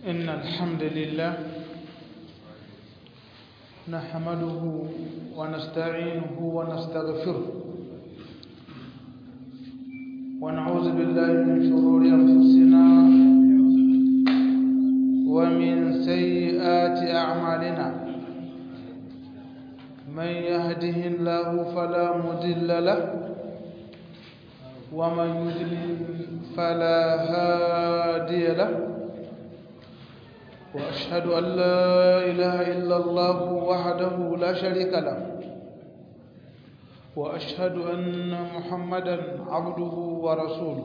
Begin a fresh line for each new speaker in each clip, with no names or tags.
إن الحمد لله نحمده ونستعينه ونستغفره ونعوذ بالله من شرور أنفسنا ومن سيئات أعمالنا من يهده الله فلا مضل له ومن يضلل فلا هادي له وأشهد أن لا إله إلا الله وحده لا شريك له وأشهد أن محمدا عبده ورسوله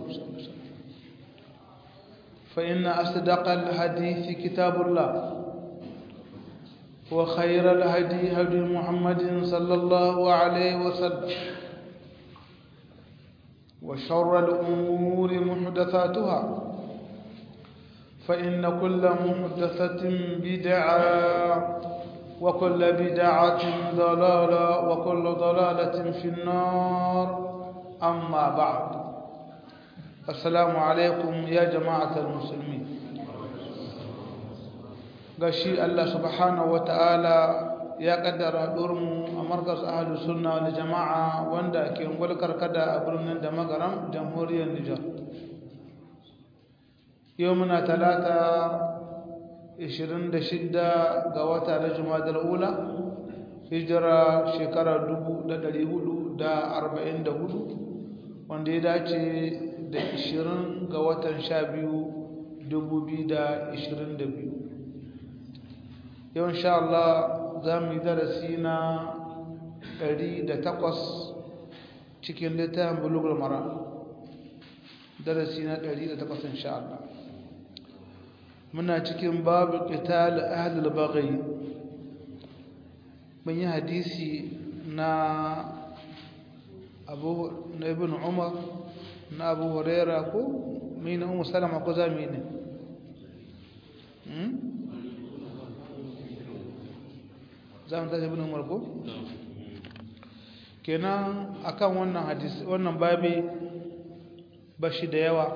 فإن أصدق الحديث كتاب الله وخير الهدي هدي محمد صلى الله عليه وسلم وشر الأمور محدثاتها فإن كل محدثة بدعة وكل بدعة ضلالة وكل ضلالة في النار أما بعد السلام عليكم يا جماعة المسلمين gashi Allah subhanahu wataala ya kaddara durmu a markas ahlus sunna wal jamaa wanda ke ngulkar kada a birnin da magaram jamhuriyar Nijar yau muna talata 26 ga wata na jumadar ula hijira shekara 1444 wanda ya dace da 20 ga watan 12 2022 yau insha Allah za mu yi darasi na 108 cikin littafin bulugul mara darasi na 108 insha Allah muna cikin babu qital ahlul baghi mun yi hadisi na Abu na Ibn Umar na Abu Huraira ko mina Ummu Salama ko zami ne hmm zamu tashi Ibn Umar ko kenan akan wannan hadisi wannan babi bashi da yawa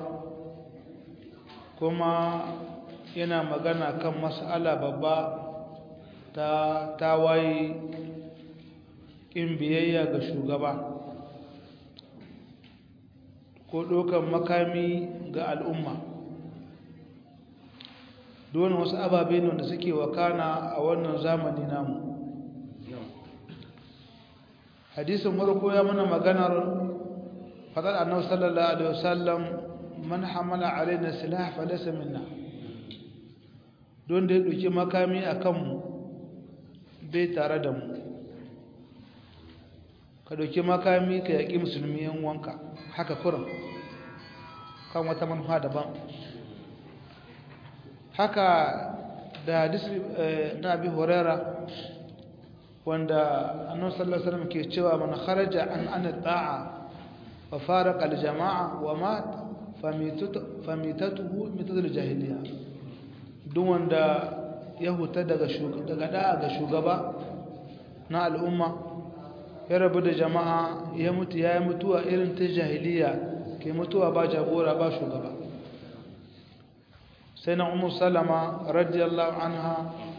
kuma yana magana kan mas'ala babba ta tawaye in biyayya ga shugaba ko ɗaukan makami ga al'umma don wasu ababe ne da suke wakana a wannan zamani namu hadisin farko ya mana maganar fadar annabi sallallahu alaihi wasallam man hamala alaina silah falasa minna don da ya ɗauki makami a kanmu bai tare da mu ka ɗauki makami ka yaƙi musulmi yan wanka haka kurin kan wata manufa daban haka da hadis na abi horera wanda annabi sallallahu alaihi wasallam ke cewa man kharaja an an ta'a wa faraqa al jama'a wa mat famitatuhu mitatul jahiliya duk wanda ya huta daga daga da'a ga shugaba na al'umma ya rabu da jama'a ya mutu ya yi mutuwa irin ta jahiliya ke mutuwa ba jagora ba shugaba sai na umar salama radiyallahu anha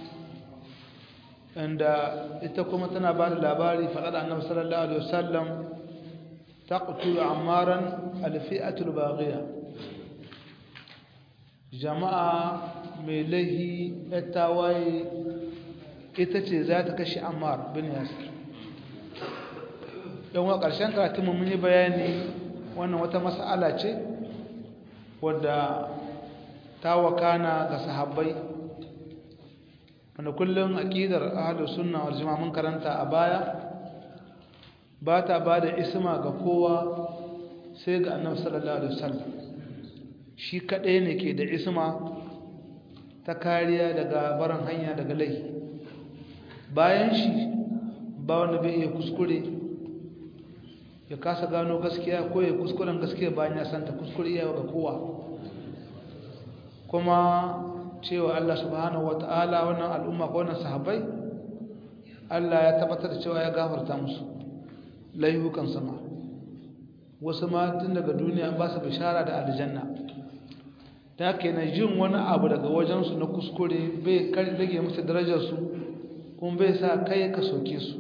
inda ita kuma tana ba da labari faɗaɗa annabi sallallahu alaihi wasallam taqtulu ammaran alfi'atul baghiya jama'a mai laihi tawaye ita ce za ta kashe ammar bin yasir yan wa ƙarshen karatunmu mun yi bayani wannan wata mas'ala ce wadda ta wakana ga sahabbai wanda kullum aƙidar ahalus sunna wal jama'a mun karanta a baya ba ta ba da isma ga kowa sai ga annabi sallallahu alaihi wasallam shi kaɗai ne ke da isma ta kariya daga barin hanya daga laifi bayan shi ba wanda bai iya kuskure ya kasa gano gaskiya ko ya kuskuren gaskiya bayan ya santa kuskure iya ga kowa kuma cewa Allah subhanahu wata'ala wannan al'umma ko wannan sahabbai Allah ya tabbatar da cewa ya gafarta musu laihukan sama wasu ma tun daga duniya ba su bishara da aljanna da kenan jin wani abu daga wajensu na kuskure bai rage musu darajarsu kuma bai sa kai ka soke su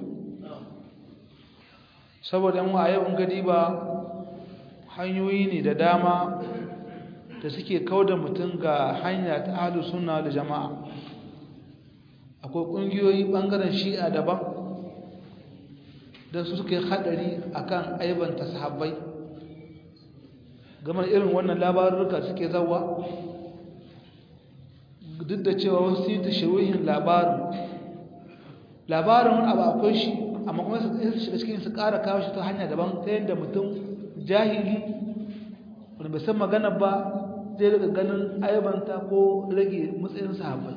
saboda yan a yau in gadi ba hanyoyi ne da dama da suke kauda mutum ga hanya ta ahalu suna da jama'a akwai ƙungiyoyi ɓangaren shi'a daban don su suka yi haɗari a kan aibanta sahabbai game irin wannan labarurruka suke zawa duk da cewa wasu yi ta shiruhin labarin labarin wani abu akwai shi amma kuma su shiga cikin su ƙara kawo shi ta hanya daban ta yadda mutum jahili wani bai san magana ba zai daga ganin aibanta ko rage matsayin sahabbai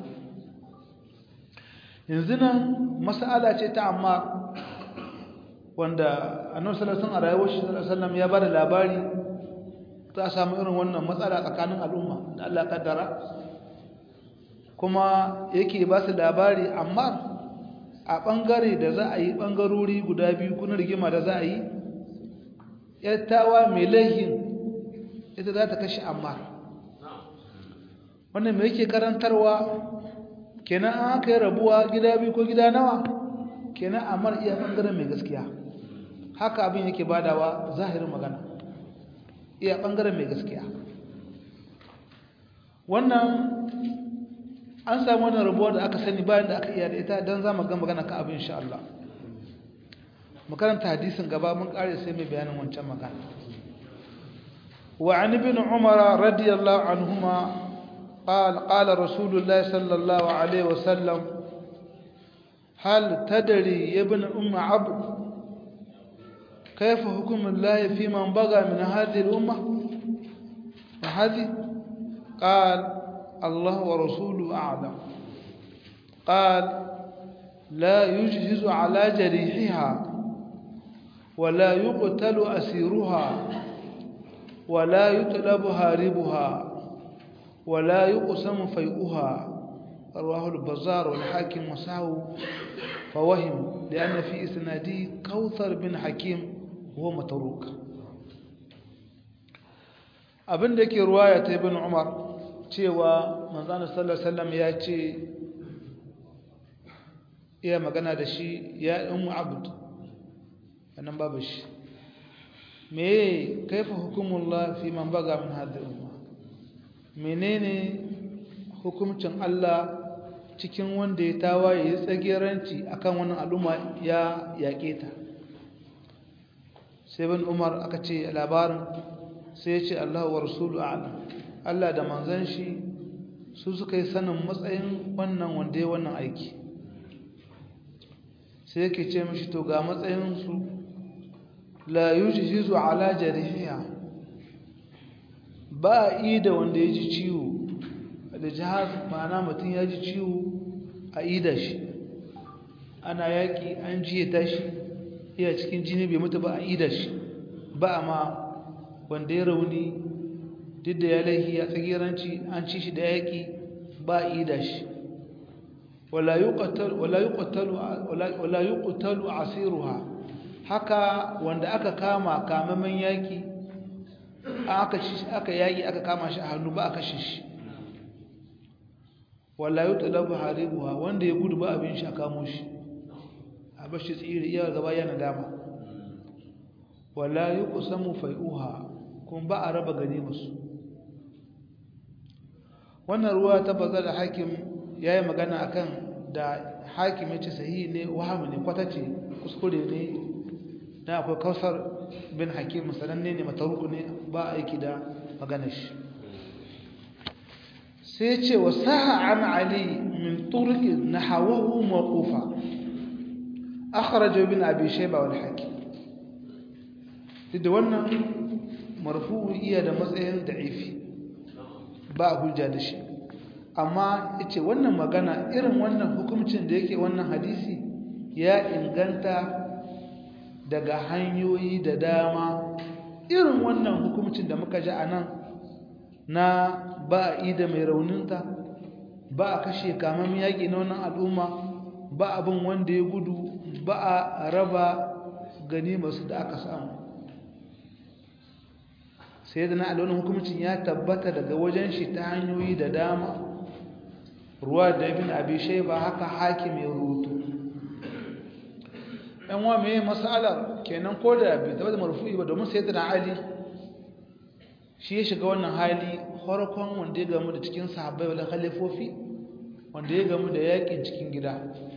yanzu nan mas'ala ce ta amma wanda annabi sallallahu alaihi wasallam a rayuwar shi sallallahu alaihi wasallam ya bada labari za a samu irin wannan matsala tsakanin al'umma da Allah kaddara kuma yake ba su labari amma a bangare da za a yi bangarori guda biyu kuna rigima da za a yi yattawa mai laihin ita za ta kashe amma wannan mai yake karantarwa kenan an aka yi rabuwa gida biyu ko gida nawa kenan amar iya bangaren mai gaskiya haka abin yake badawa zahirin magana iya bangaren mai gaskiya wannan an samu wannan rabuwa da aka sani bayan da aka iya da ita don za mu ga magana ka abin insha Allah makaranta hadisin gaba mun kare sai mai bayanin wancan magana wa an ibn umar radiyallahu anhuma قال قال رسول الله صلى الله عليه وسلم هل تدري يا ابن أم عبد كيف حكم الله في من بغى من هذه الأمة وهذه قال الله ورسوله أعلم قال لا يجهز على جريحها ولا يقتل أسيرها ولا يطلب هاربها ولا يقسم فيئها رواه البزار والحاكم وسعه فوهم لأن في إسناده كوثر بن حكيم وهو متروك abin da yake ruwaya ta ibn umar cewa manzana sallallahu alaihi wasallam ya ce iya magana da shi ya ummu abd wannan babu shi me kaifa hukumullah fi man baga min hadhihi umma menene hukuncin Allah cikin wanda ya tawaye ya tsageranci akan wannan al'umma ya yaƙe ta sai bin umar aka ce labarin sai ya ce Allah wa rasulu a'lam Allah da manzon shi su suka yi sanin matsayin wannan wanda ya wannan aiki sai yake ce mishi to ga matsayin su la yujhizu ala jarihiha ba a yi da wanda ya ji ciwo da jihar ma'ana mutum ya ji ciwo a ida shi ana yaƙi an jiye tashi iya cikin jini bai mutu ba a ida shi ba a ma wanda ya rauni duk da ya laihi ya tsagiranci an ci shi da yaƙi ba a ida shi wala yi ƙutalu asiruha haka wanda aka kama kamamin yaƙi aka yaƙi aka kama shi a hannu ba a kashe shi wala yi talabu haribuwa wanda ya gudu ba abin shi a kamo shi a bashi tsiri iya gaba yana dama wala yi kusamu fai'uha kuma ba a raba gani masu wannan ruwa ta bazar da hakim ya yi magana akan da hakim ya ce sahi ne wahamu ne kwatace kuskure ne na akwai kausar bin hakim sananne ne mataruku ne ba aiki da maganar shi sai ce wa saha an ali min turki na hawahu maqufa akhraja bin abi shayba wal hakim da wannan marfu'u iya da matsayin da'ifi ba hujja da shi amma yace wannan magana irin wannan hukuncin da yake wannan hadisi ya inganta daga hanyoyi da dama irin wannan hukuncin da muka ji anan na ba a ida mai rauninta ba a kashe kamar yaƙi na wannan al'umma ba abin wanda ya gudu ba a raba gani masu da aka samu sai da na alwani hukumcin ya tabbata daga wajen shi ta hanyoyi da dama ruwa da ibn abi shayba haka hakim ya rubutu ɗan wa mai mas'alar kenan ko da bai tabbata marfu'i ba domin sai da ali shi ya shiga wannan hali farkon wanda ya gamu da cikin sahabbai wala khalifofi wanda ya gamu da yakin cikin gida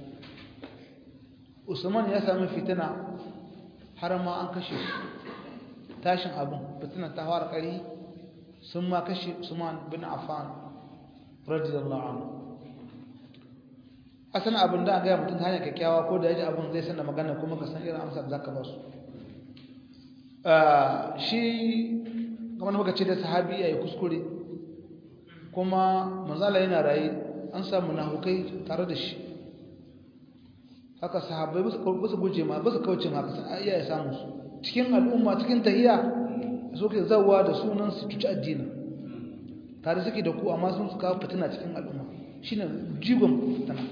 usman ya sami fitina har ma an kashe tashin abin fitina ta fara kari sun ma kashe usman bin affan radiyallahu anhu asan abin da ga mutum ta hanyar kyakkyawa ko da yaji abin zai sanar magana kuma ka san irin amsar zaka ba su shi kamar muka ce da sahabi yayi kuskure kuma manzala yana raye an samu nahukai tare da shi haka sahabbai ba su guje ma ba su kauce ma kasan iya ya samu su cikin al'umma cikin tahiya su ke zawa da sunan su cuci addini tare suke da ku amma sun su kawo fitina cikin al'umma shine jigon fitina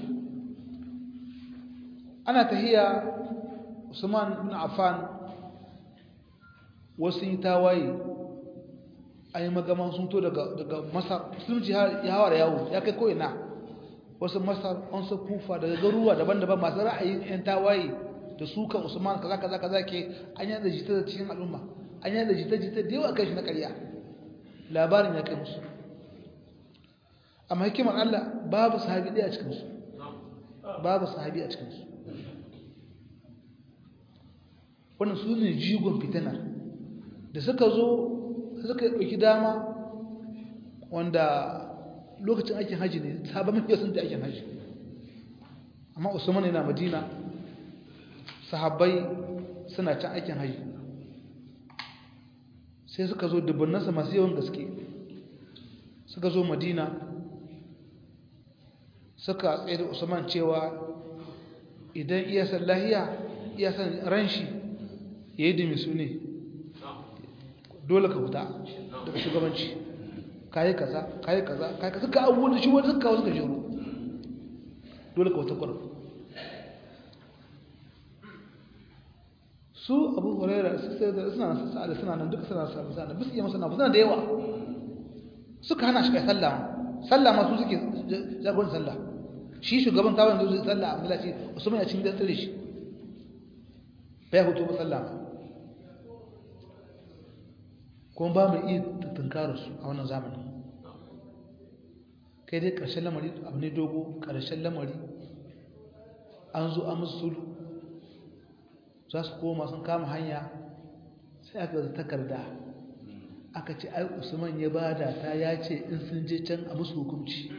ana tahiya Usman bin Affan wasu yi tawaye an yi magaman sun to daga masar musulunci ya hawa da yawo ya kai ko'ina wasu masar wasu kufa daga garuruwa daban-daban masu ra'ayin 'yan tawaye da suka usman kaza kaza kaza ke an yi da jita da cikin al'umma an yi da jita-jita da yawa kai shi na ƙarya labarin ya kai musu amma hikimar allah babu sahabi ɗaya a cikinsu babu sahabi a cikinsu wannan su ne jigon fitinar da suka zo suka ɗauki dama wanda lokacin aikin hajji ne sabon mafiya sun ta aikin hajji amma usman yana madina sahabbai suna can aikin hajji sai suka zo dubbannansa masu yawan gaske suka zo madina suka tsaye da usman cewa idan iya san lahiya iya san ran shi ya yi dumi su ne dole ka fita daga shugabanci kayi kaza kayi kaza kayi kaza ka abubuwan da shi wani suka kawo suka shiru dole ka wata kwarar su abu huraira suna sa'ada suna nan duka suna samu sa'ada bisu iya masana suna da yawa suka hana shi kai sallah sallah ma su suke jagorin sallah shi shugaban tawon da zai sallah a milaci usman ya cin da tsire shi bai hutu ba sallah kuma ba mu iya tunkarar su a wannan zamanin kai dai ƙarshen lamari abu ne dogo ƙarshen lamari an zo an musu sulu za su koma sun kama hanya sai aka zata takarda aka ce ai usman ya bada ta ya ce in sun je can a musu hukunci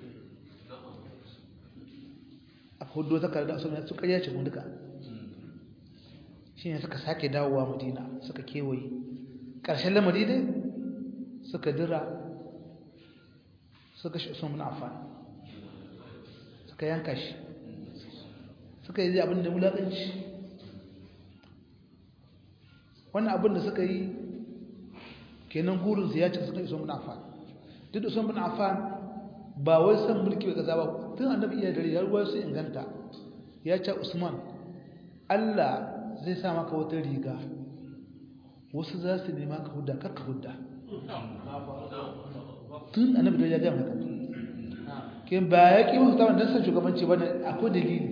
aka hudu takarda usman ya suka yace mu duka shi ne suka sake dawowa madina suka kewaye ƙarshen lamari dai suka dira suka shi usman affan suka yanka shi suka yi abin da wulaƙanci wannan abin da suka yi kenan gurinsu ya ce suka yi usman affan duk da usman affan ba wai san mulki bai gaza ba tun annabi iya dare ya ruwa su inganta ya ce usman allah zai sa maka wata riga wasu za su nema ka hudda kakka hudda tun annabi da ya gaya maka ke ba ya ƙi musu tawon don san shugabanci ba ne akwai dalili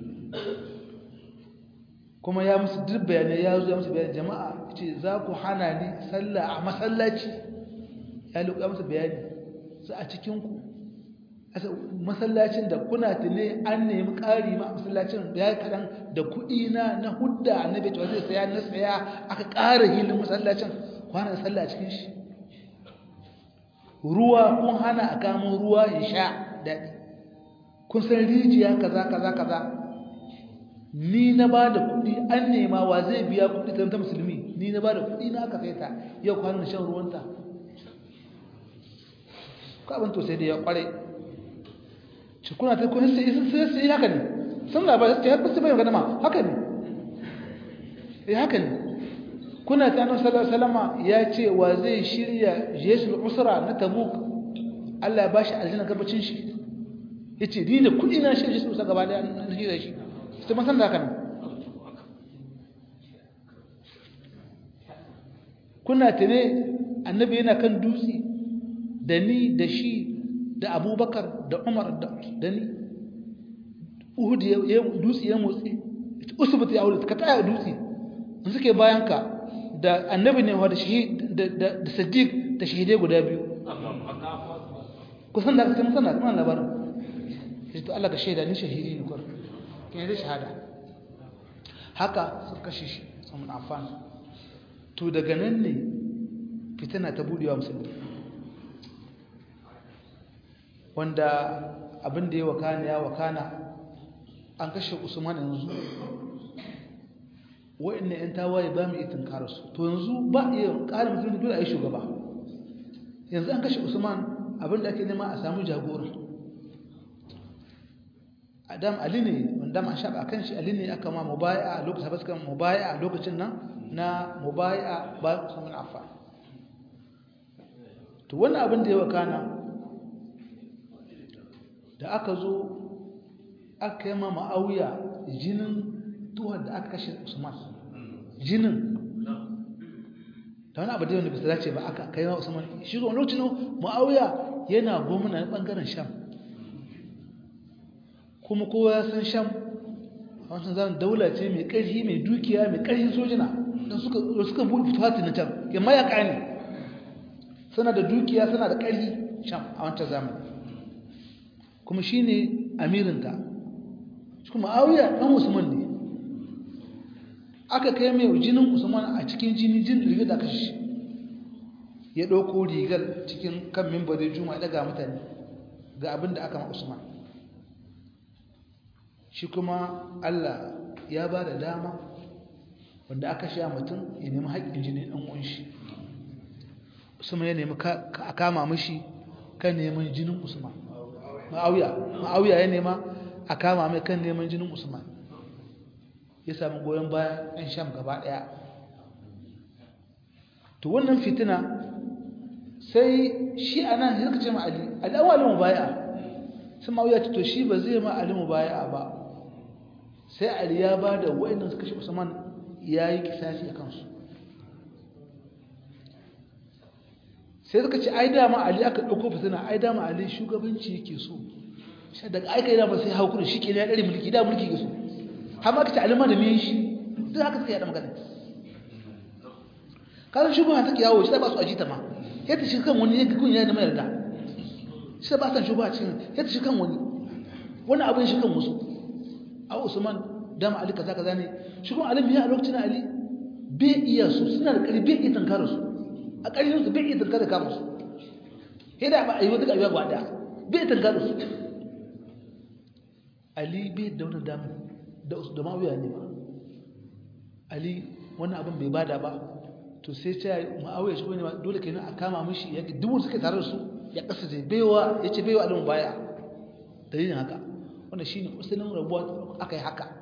kuma ya musu duk bayanai ya zo ya musu bayanai jama'a ce za ku hana ni sallah a masallaci ya luka musu bayani su a cikinku masallacin da kuna tune an nemi ƙari ma masallacin da ya kaɗan da kuɗi na na hudda annabi cewa zai saya na saya aka ƙara hilin masallacin kwana da sallah a cikin shi ruwa kun hana a kamo ruwa ya sha daɗi kun san rijiya kaza kaza kaza ni na ba da kuɗi an nema wa zai biya kuɗi ta musulmi ni na ba da kuɗi na aka sai ta yau kwanan shan ruwanta ko abin to sai da ya kware ci kuna ta kun sai sun sai sai haka ne sun labarai sai har su bayan ganama haka ne eh haka ne kuna ta nan salama ya ce wa zai shirya jesul usra na tabuk Allah ya ba shi aljanna gabacin shi ya ce ni da kudi na shirya jesul usra gaba da na shirya shi sai masan da haka ne kuna ta ne annabi yana kan dutse da ni da shi da abubakar da umar da ni uhud ya dutse ya motsi usbut ya aure ka taya dutse in suke bayan ka da annabi ne da shahid da da siddiq da shahidai guda biyu kusan da kuma sanar kuma labarin sai to Allah ka shaida ni shahidi ne kur kin da shahada haka suka kashe shi sun afan to daga nan ne fitina ta budewa musulmi wanda abin da ya wakana ya wakana an kashe usman yanzu wa'annan yan tawaye ba mu itin karasu to yanzu ba iya ƙara musulmi dole a yi shugaba yanzu an kashe usman abin da ake nema a samu jagora adam ali ne wanda ma shaɓa kan shi ali ne aka ma mubaya a lokacin habaskan mubaya a lokacin nan na mubaya ba samun afa to wannan abin da ya wakana da aka zo aka yi ma ma'auya jinin tuwar da aka kashe usman jinin da wani abu da yawan da bisa dace ba aka kai ma usman shi zuwa lokacin ma'auya yana gwamna na ɓangaren sham kuma kowa ya san sham a wancan zaman daula ce mai ƙarfi mai dukiya mai ƙarfin sojina don suka buɗe fituhati na can ya mayaka ne suna da dukiya suna da ƙarfi sham a wancan zamani kuma shi ne amirinta shi kuma auya ɗan usman ne aka kai mai jinin usman a cikin jini jin rigar da kashi ya ɗauko rigar cikin kan mimbarin juma'a daga mutane ga abin da aka ma usman shi kuma allah ya ba da dama wanda aka sha mutum ya nemi haƙƙin jini ɗan ƙunshi usman ya nemi a kama mashi kan neman jinin usman ma'auya ya nema a kama mai kan neman jinin usman ya sami goyon bayan 'yan sham gaba ɗaya to wannan fitina sai shi a nan ya ce ma ali ali an walimu baya sun ma'auya ce to shi ba zai ma alimu baya ba sai ali ya ba da wa'annan suka shi usman ya yi kisasi a kansu sai suka ce ai dama ali aka ɗauko fitina ai dama ali shugabanci yake so sai daga aika yi dama sai haukuri shi ke ya ɗari mulki da mulki ke so har ma ka ce alima da me shi duk haka suka yaɗa magana kasan shugaba take yawo shi ba su ajita ma yadda shi kan wani yadda kun yana mai yarda shi ba san shugaba cikin yadda shi kan wani wani abin shi kan musu a usman dama ali kaza kaza ne shi kuma alim ya a lokacin ali bai iya su suna da ƙarfi bai iya tankara su a ƙarfin su bai iya tankara kama su hida ba a yi wata ƙarfi gwada bai iya tankara su ali bai da wani damu da da mawuya ne ba ali wannan abin bai bada ba to sai ce ma'awiyar shi ne dole kenan a kama mishi ya dubu suke tare da su ya kasa zai baiwa ya ce baiwa alimu baya dalilin haka wanda shi ne usulun rabuwa aka yi haka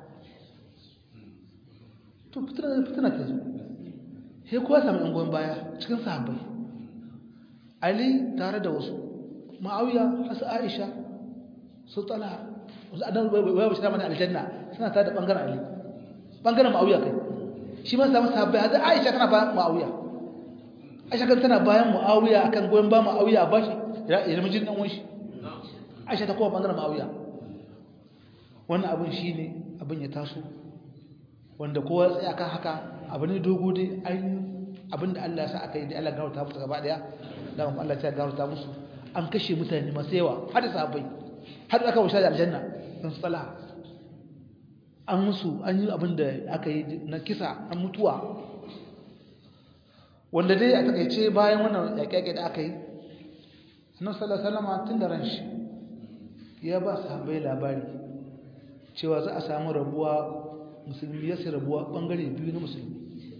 to fitina ta zo sai kowa sami yan goyon baya cikin sahabbai ali tare da wasu ma'awiya hasu aisha su tsala wasu adan bai bai shi mana aljanna suna tare da bangaren ali bangaren ma'awiya kai shi ma samu sahabbai hada aisha tana bayan ma'awiya aisha kan tana bayan ma'awiya akan goyon ba ma'awiya a bashi ya zama jin dan wanshi aisha ta kowa bangaren ma'awiya wannan abin shine abin ya taso wanda kowa tsaye akan haka abu ne dogo dai ainihin abin da Allah ya sa aka yi da Allah gafarta musu gaba daya da kuma Allah ya gafarta musu an kashe mutane masu yawa har da sahabbai har aka wuce da aljanna don tsala an musu an yi abin da aka yi na kisa an mutuwa wanda dai a takaice bayan wannan yaƙe-yaƙe da aka yi annabi sallallahu alaihi wasallam tun da ran shi ya ba sahabbai labari cewa za a samu rabuwa musulmi ya sai rabuwa bangare biyu na musulmi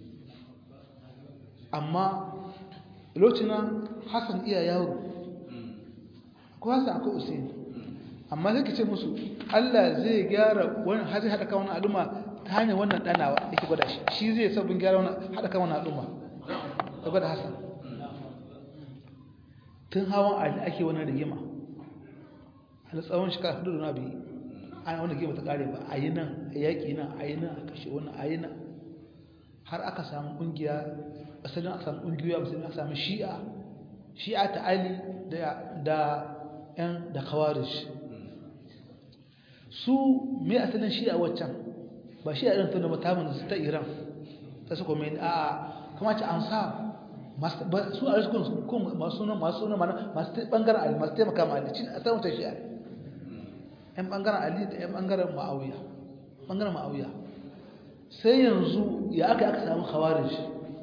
amma lokacin Hassan iya yaro ko Hassan akwai Usain amma sai ka ce musu Allah zai gyara wani har zai haɗa kan wani al'umma ta hanyar wannan ɗanawa yake gwada shi shi zai sabbin gyara wani haɗa kan wani al'umma ta gwada Hassan tun hawan ali ake wani rigima a tsawon shekara hudu da na biyu ana wani rigima ta ƙare ba a yi nan a yaƙi nan a yi nan a kashe wani a yi nan har aka samu ƙungiya asalin aka samu ƙungiyoyi a musulmi aka samu shi'a shi'a ta ali da yan da kawarish su mai asalin shi'a waccan ba shi'a irin tunda mutamin su ta iran ta su kome a kama ce an sa su a riskun masu suna masu suna masu bangaren ali masu taimaka ma ali a samun ta shi'a yan bangaren ali da yan bangaren ma'auya bangaren ma'auya sai yanzu ya aka aka samu khawarij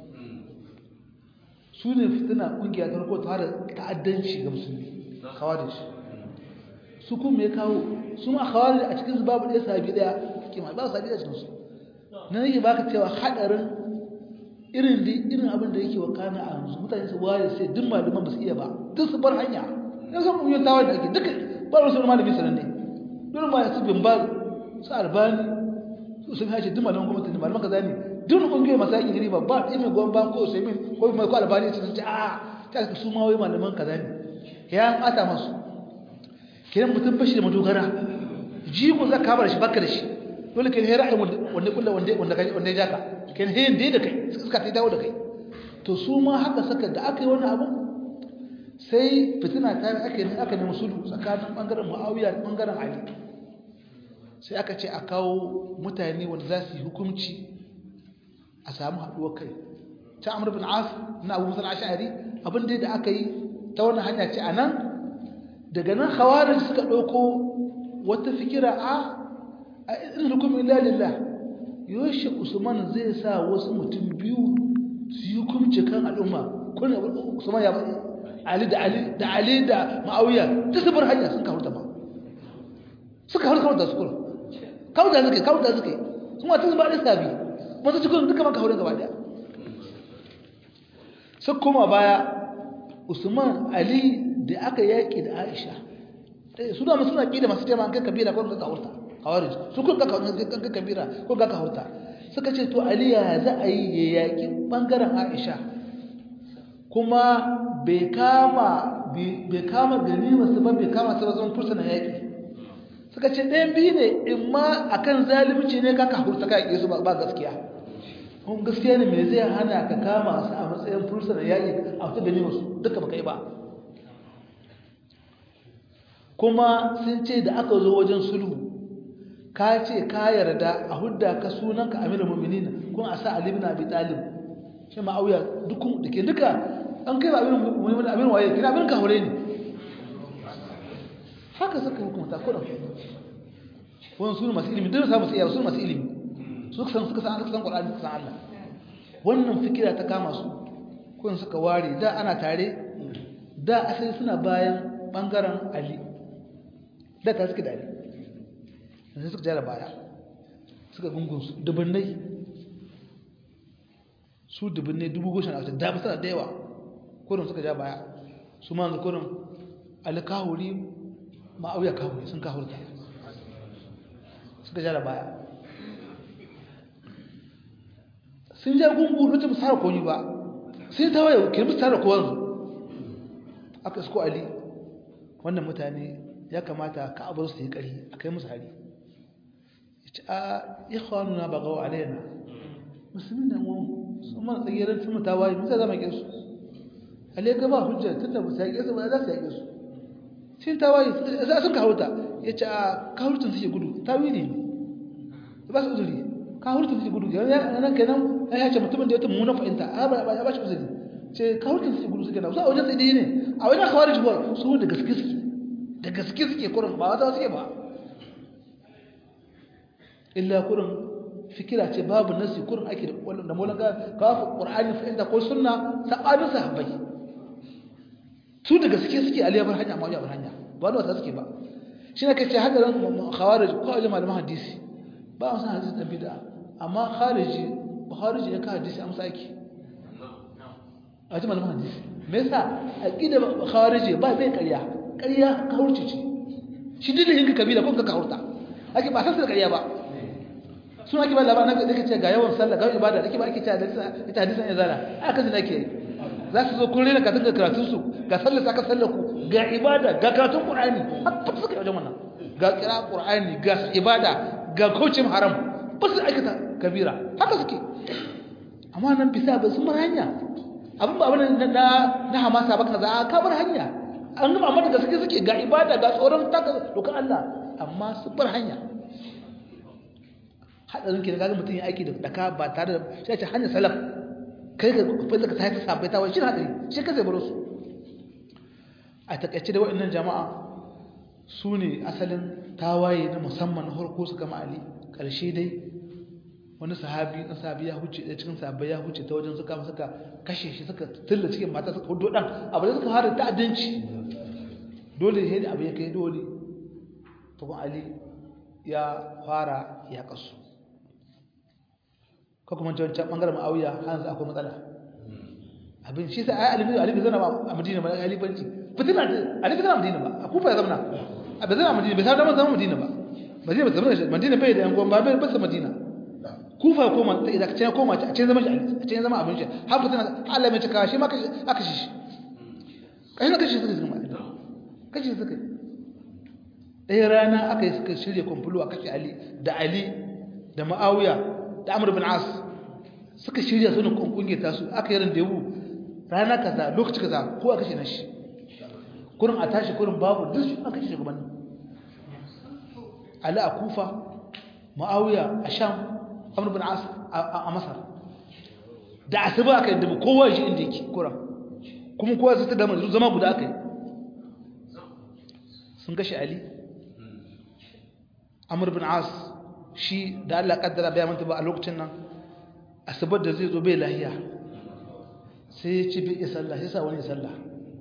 su ne fitina kungiya ta farko ta fara ta'addanci ga musulmi khawarij su kuma ya kawo su ma khawarij a cikin su babu ɗaya sabi ɗaya kima ba sabi ɗaya cikin su na yake baka cewa hadarin irin da irin abin da yake wakana a yanzu mutane su waye sai duk malaman ba su iya ba duk su bar hanya yan san kungiyoyin tawa da ake duka ba wasu malami sananne duk ma su bin ba su albani su sun hace duk malaman gwamnati ne malaman kaza ne duk kungiyoyi masu yaƙi gari ba ba ɗaya mai goyon ban ko sai min ko mai ko albani sun ce a ta ka su ma wai malaman kaza ne ya ata masu kiran mutum bashi da madogara jigo za ka bar shi baka da shi dole kai ra'ayi wanda kullu wanda wanda kai wanda ya jaka kai ne dai da kai suka ta dawo da kai to su ma haka saka da aka yi wannan abu sai fitina ta aka yi aka nemi sulhu tsakanin bangaren Muawiya da bangaren Ali sai aka ce a kawo mutane wanda za su yi hukunci a samu haɗuwar kai ta Amr bin As na Abu Musa al-Ash'ari abin da aka yi ta wannan hanya ce anan daga nan khawarij suka dauko wata fikira a a irin hukum illa lillah yoshi usman zai sa wasu mutum biyu su yi hukunci kan al'umma kun usman ya ali da ali da ali da ma'awiya ta sabar hanya sun kawo ta ba suka kawo kawo da su kuma kawo da suke kawo da suke kuma tun ba da sabi masu cikin duka maka haure gaba daya sai kuma baya usman ali da aka yaƙi da aisha su da suna ƙi da masu tema kan kabila ko ka hurta khawarij su kun ka kan kabila ko ka hurta suka ce to ali ya za a yi ya yaƙi bangaren aisha kuma bai kama bai kama ganima su ba bai kama su ba zama fursuna yaƙi suka ce ɗayan biyu ne in ma akan zalunci ne ka ka hurta ka yaƙi su ba gaskiya kuma gaskiya ne me zai hana ka kama su a matsayin fursuna yaƙi a wata ganima su duka baka yi ba kuma sun ce da aka zo wajen sulhu ka ce ka yarda a hudda ka sunanka amirul mu'minin kun a sa ali ibn abi talib shi ma'auya dukun dake duka an kai ba amirul mu'minin amirul waye kina amirul kahore ne haka suka hukunta kudan wannan sunan masu ilimi duk samu sai sunan masu ilimi su san suka san suka san qur'ani suka san Allah wannan fikira ta kama su kun suka ware da ana tare da asali suna bayan bangaren ali da ta suke dare sai suka jara baya suka gungun su dubunnai su dubunnai dubu goshen a da ba da yawa kurin suka ja baya su ma yanzu kurin alkahuri ma'auya kahuri sun kahurta suka jara baya sun ja gungu mutum tsara koni ba sun ta waye kirmi tsara kowanzu aka isko ali wannan mutane ya kamata ka abar su yi kari a kai musu hari ya ce a ikhwanuna ba gawa alaina musulmi na mu sun mana tsagirar sun mata waye musa zama ke su ale ga ba hujjar tun da musa yaƙe su ba za su yaƙe su sun ta waye za sun kawo ta ya ce a kawurtun suke gudu ta wili ne ba su uzuri kawurtun suke gudu yana nan kenan ya ce mutumin da ya tamu na fahimta a ba shi uzuri ce kawurtun suke gudu suke na su a wajen tsaye ne a wajen kawar jibuwar su da gaske suke da gaske suke kurin ba wata suke ba illa kurin fikira ce babu nasi kurin ake da kwallon da molan kawo ƙwar'ani fahimta ko suna saɓanin sahabbai su da gaske suke aliyabar hanya ma wajen hanya ba da wata suke ba shi na kace hadarin khawarij ko a malaman hadisi ba a san hadisi dan bid'a amma khariji khariji ya ka hadisi amsa yake a ji malaman hadisi me yasa aqida khariji ba bai ƙarya ƙarya kawurci ce shi duk da yin kabila ko ka kawurta ake ba san ƙarya ba sun ake ba labarin da kace ga yawan sallah ga ibada da ke ba ake cewa ita hadisan ya zara aka zina ke za su zo kun rena ka tunga karatun su ga sallar saka sallar ku ga ibada ga karatun qur'ani har fa suka yi wajen wannan ga kira qur'ani ga ibada ga kaucin haram ba su aikata kabira haka suke amma nan bisa ba sun bar hanya abin ba abin na na hamasa ba kaza ka bar hanya an gama amma da gaske suke ga ibada ga tsoron taka dokar Allah amma su bar hanya hadarin ke ga mutum ya aiki da daka ba tare da sai ce hanya salaf kai ka fita ka sai ta sabai ta wani shi hadari shi ka zai baro su a takaice da waɗannan jama'a su ne asalin tawaye na musamman na harko su kama ali ƙarshe dai wani sahabi na sahabi ya huce da cikin sahabbai ya huce ta wajen suka suka kashe shi suka tilla cikin mata suka hudu dan abu da suka fara ta'addanci dole sai da abu ya kai dole to kuma ali ya fara ya kasu ko kuma wancan bangaren ma'awiya hanzu akwai matsala abin shi sai ayi alibi alibi zana ba a madina ba alibanci fitina alibi zana madina ba a kufa ya zama a bai zana madina bai sa zama zama madina ba madina ba zama madina bai da yan gwan ba bai basa madina kufa ya koma da idan ya koma a cikin zama shi a cikin zama abin shi har fitina Allah mai cika shi ma aka shi shi kai na kashi suka zama kashi suka ɗaya rana aka yi suka shirya kwamfulo a kashe ali da ali da ma'awiya da amur bin as suka shirya sunan kunkunge ta su aka yi randewu rana kaza lokaci kaza ko aka kashe na shi kurin a tashi kurin babu duk su aka kashe shugabannin ali a kufa ma'awiya a sham amur bin as a masar da asuba aka yi dubu kowa shi inda yake kuran kuma kowa zai ta dama zama guda aka yi sun kashe ali amur bin as shi da Allah kaddara bai manta ba a lokacin nan asabar da zai zo bai lahiya sai ya ci bai sallah sai sa wani sallah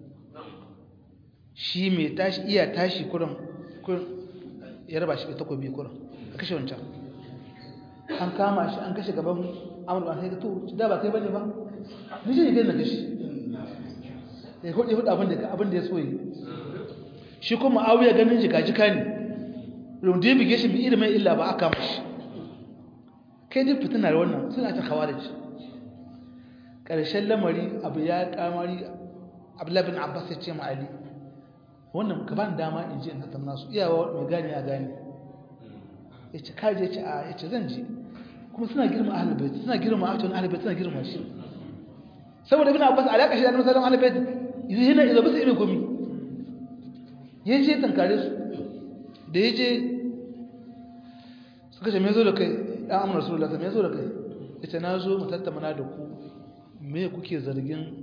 shi mai tashi iya tashi kurin kurin ya raba shi da takobi kurin a kashe wancan an kama shi an kashe gaban amur ba sai ka to da ba kai bane ba ni shi ne na kashi ya hudu hudu abin da abin da ya so yi shi kuma awiya ganin jika jika ne rundu ya bige shi bi ilimin illa ba aka mashi kai dai fitinar wannan suna ta khawarij ƙarshen lamari abu ya kamari abdullahi bin abbas ya ce ma ali wannan ka bani dama in je in tattauna su iyawa mai gane ya gane ya ce kaje ya ce a ya ce zan je kuma suna girma ahlul bait suna girma a cikin ahlul bait suna girma shi saboda bin abbas alaka shi da annabi sallallahu alaihi wasallam ahlul bait yana izo bisa irin gumi ya je tankare su da ya je suka ce me zo da kai ya amina rasulullah me zo da kai ita na zo mu tattauna da ku me kuke zargin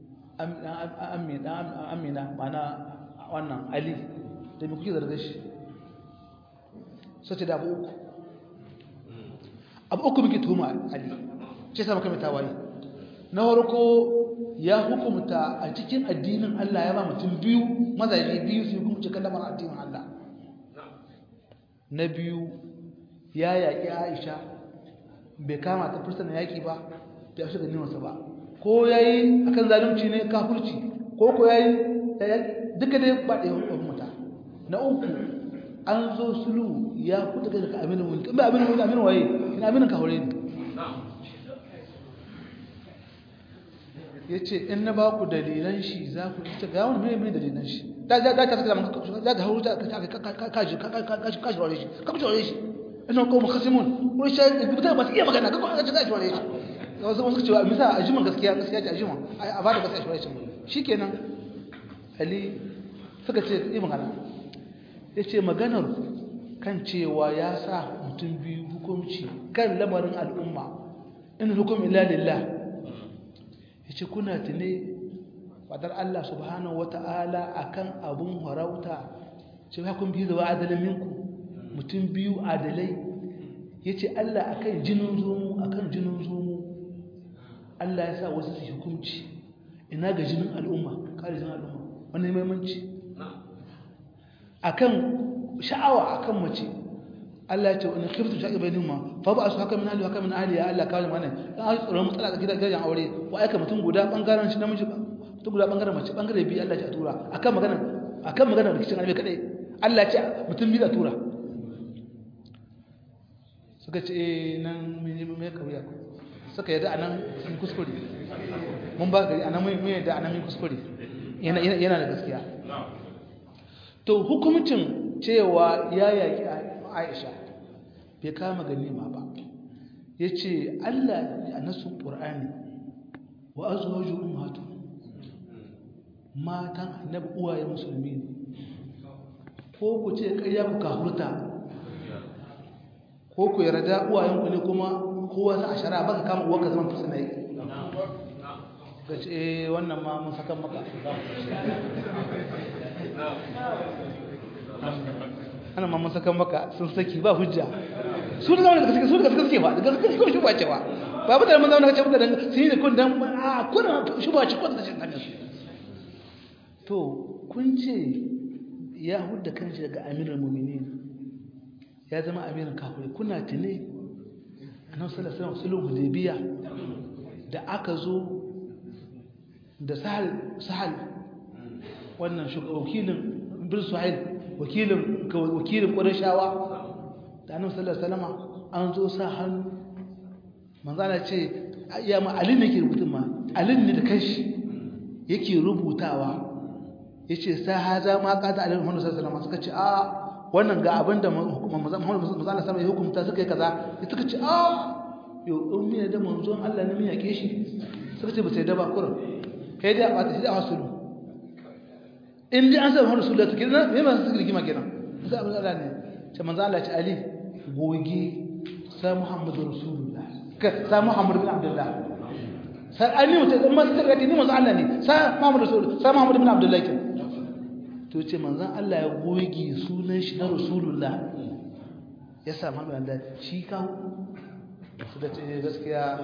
amina mana wannan ali da me kuke zargin shi sace da abu uku abu uku muke tuhuma ali ce sa maka mai tawaye na farko ya hukumta a cikin addinin Allah ya ba mutum biyu mazaje biyu su hukumce kallamar addinin Allah na biyu ya yaƙi Aisha bai kama ta fursar yaƙi ba da ya shiga nimarsa ba ko ya yi a kan zalunci ne kafurci ko ko ya yi duka dai ba ɗaya wani mata na uku an zo sulu ya kuta kai daga aminin wuli ba aminin wuli aminin waye ina aminin ka haure ne ya ce in na ba ku dalilan shi za ku ita ga wani mai dalilan shi da za ta saka maka za ta hauru ta ka ka shi ka shi wale shi ka ku wale shi ina ko mu khasimun ko shi da ba iya magana ka ko ka shi wale shi wasu wasu cewa misa a jiman gaskiya gaskiya ce a jiman a ba da gaskiya shi wale shi shikenan ali suka ce yi magana ya ce maganar kan cewa ya sa mutum biyu hukunci kan lamarin al'umma in hukum illa lillah ya ce kuna tune fadar Allah subhanahu wata'ala akan abun harauta ce ya kun biyu da adalin minku mutum biyu adalai ya ce Allah akan jinin zomu akan jinin zomu Allah ya sa wasu su hukunci ina ga jinin al'umma kare jinin al'umma wani maimanci akan sha'awa akan mace Allah ya ce wani khiftu sha'i bainahuma fa ba su haka min ahli haka min ahli ya Allah kawai mana dan tsoron matsala da gidajen aure wa aika mutum guda bangaren shi namiji mutum guda bangaren mace bangare biyu Allah ya tura akan magana akan magana rikicin albe kadai Allah ya ce mutum biyu da tura suka ce eh nan mun yi mai kauya suka yadda anan sun kuskure mun ba gari anan mun yadda anan mun kuskure yana yana da gaskiya to hukumcin cewa ya yaki Aisha bai kama ganima ba ya ce Allah a nasu qur'ani wa azwaju ummahatu matan annabi uwaye musulmi ne ko ku ce ƙarya ku kahurta ko ku yarda uwayenku ne kuma kowa za a shara baka kama uwarka zaman fursuna yake ga ce wannan ma mun saka maka ana ma mun saka maka sun saki ba hujja su da zama da gaske su da gaske suke ba da gaske ko shi ba ce ba ba da mun zama da kace da sun yi da kun dan a kun shi ba ci kun da shi kan su to kun ce ya hudda kanshi daga amirul mu'minin ya zama amirin kafirai kuna tune annabi sallallahu alaihi wasallam sulhu hudaybiya da aka zo da sahal sahal wannan wakilin bin suhail wakilin wakilin qurayshawa da annabi sallallahu alaihi wasallam an zo sa hannu manzo Allah ce ya ma alin ne ke rubutun ma alin ne da kanshi yake rubutawa yace sa haza ma qada alaihi Muhammad sallallahu alaihi wasallam suka ce a wannan ga abinda Muhammad sallallahu alaihi wasallam ya hukunta suka yi kaza suka ce a yo in me da manzon Allah ne mun yake shi suka ce ba sai da ba kurin kai dai a bata shi da hasulu in dai an san Muhammad sallallahu alaihi wasallam me ma suka rigima kenan sai abin Allah ne ce manzo Allah ce Ali goge sa Muhammadu Rasulullah ka sa Muhammad bin Abdullah sai an ni mutum amma sai ka ni manzo Allah ne sa Muhammad Rasul sa Muhammad bin Abdullah ke to ce manzon Allah ya goge sunan shi na Rasulullah ya sa Muhammad da shi kawo su da ce gaskiya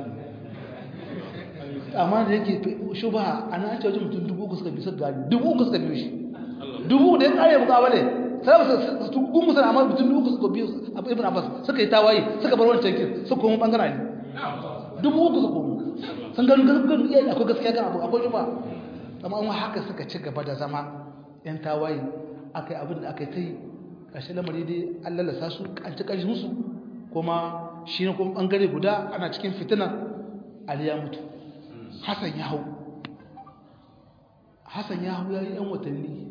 amma da yake shubha ana an ce wajen mutum dubu uku suka bi suka gani dubu uku suka biyo shi dubu da ya kare buka bane sai su gun musulun amma mutum dubu uku suka biyo ibn Abbas suka yi tawaye suka bar wancan kin suka koma bangaren ne dubu uku suka koma sun gano gaskiyar iya akwai gaskiya kan abu akwai shubha amma an haka suka ci gaba da zama yan tawaye akai abin da aka yi ta yi ƙarshe lamari dai an lalasa su an ci ƙarshen su kuma shi ne kuma ɓangare guda ana cikin fitina ali ya mutu hassan ya hau hassan ya hau ya yi yan watanni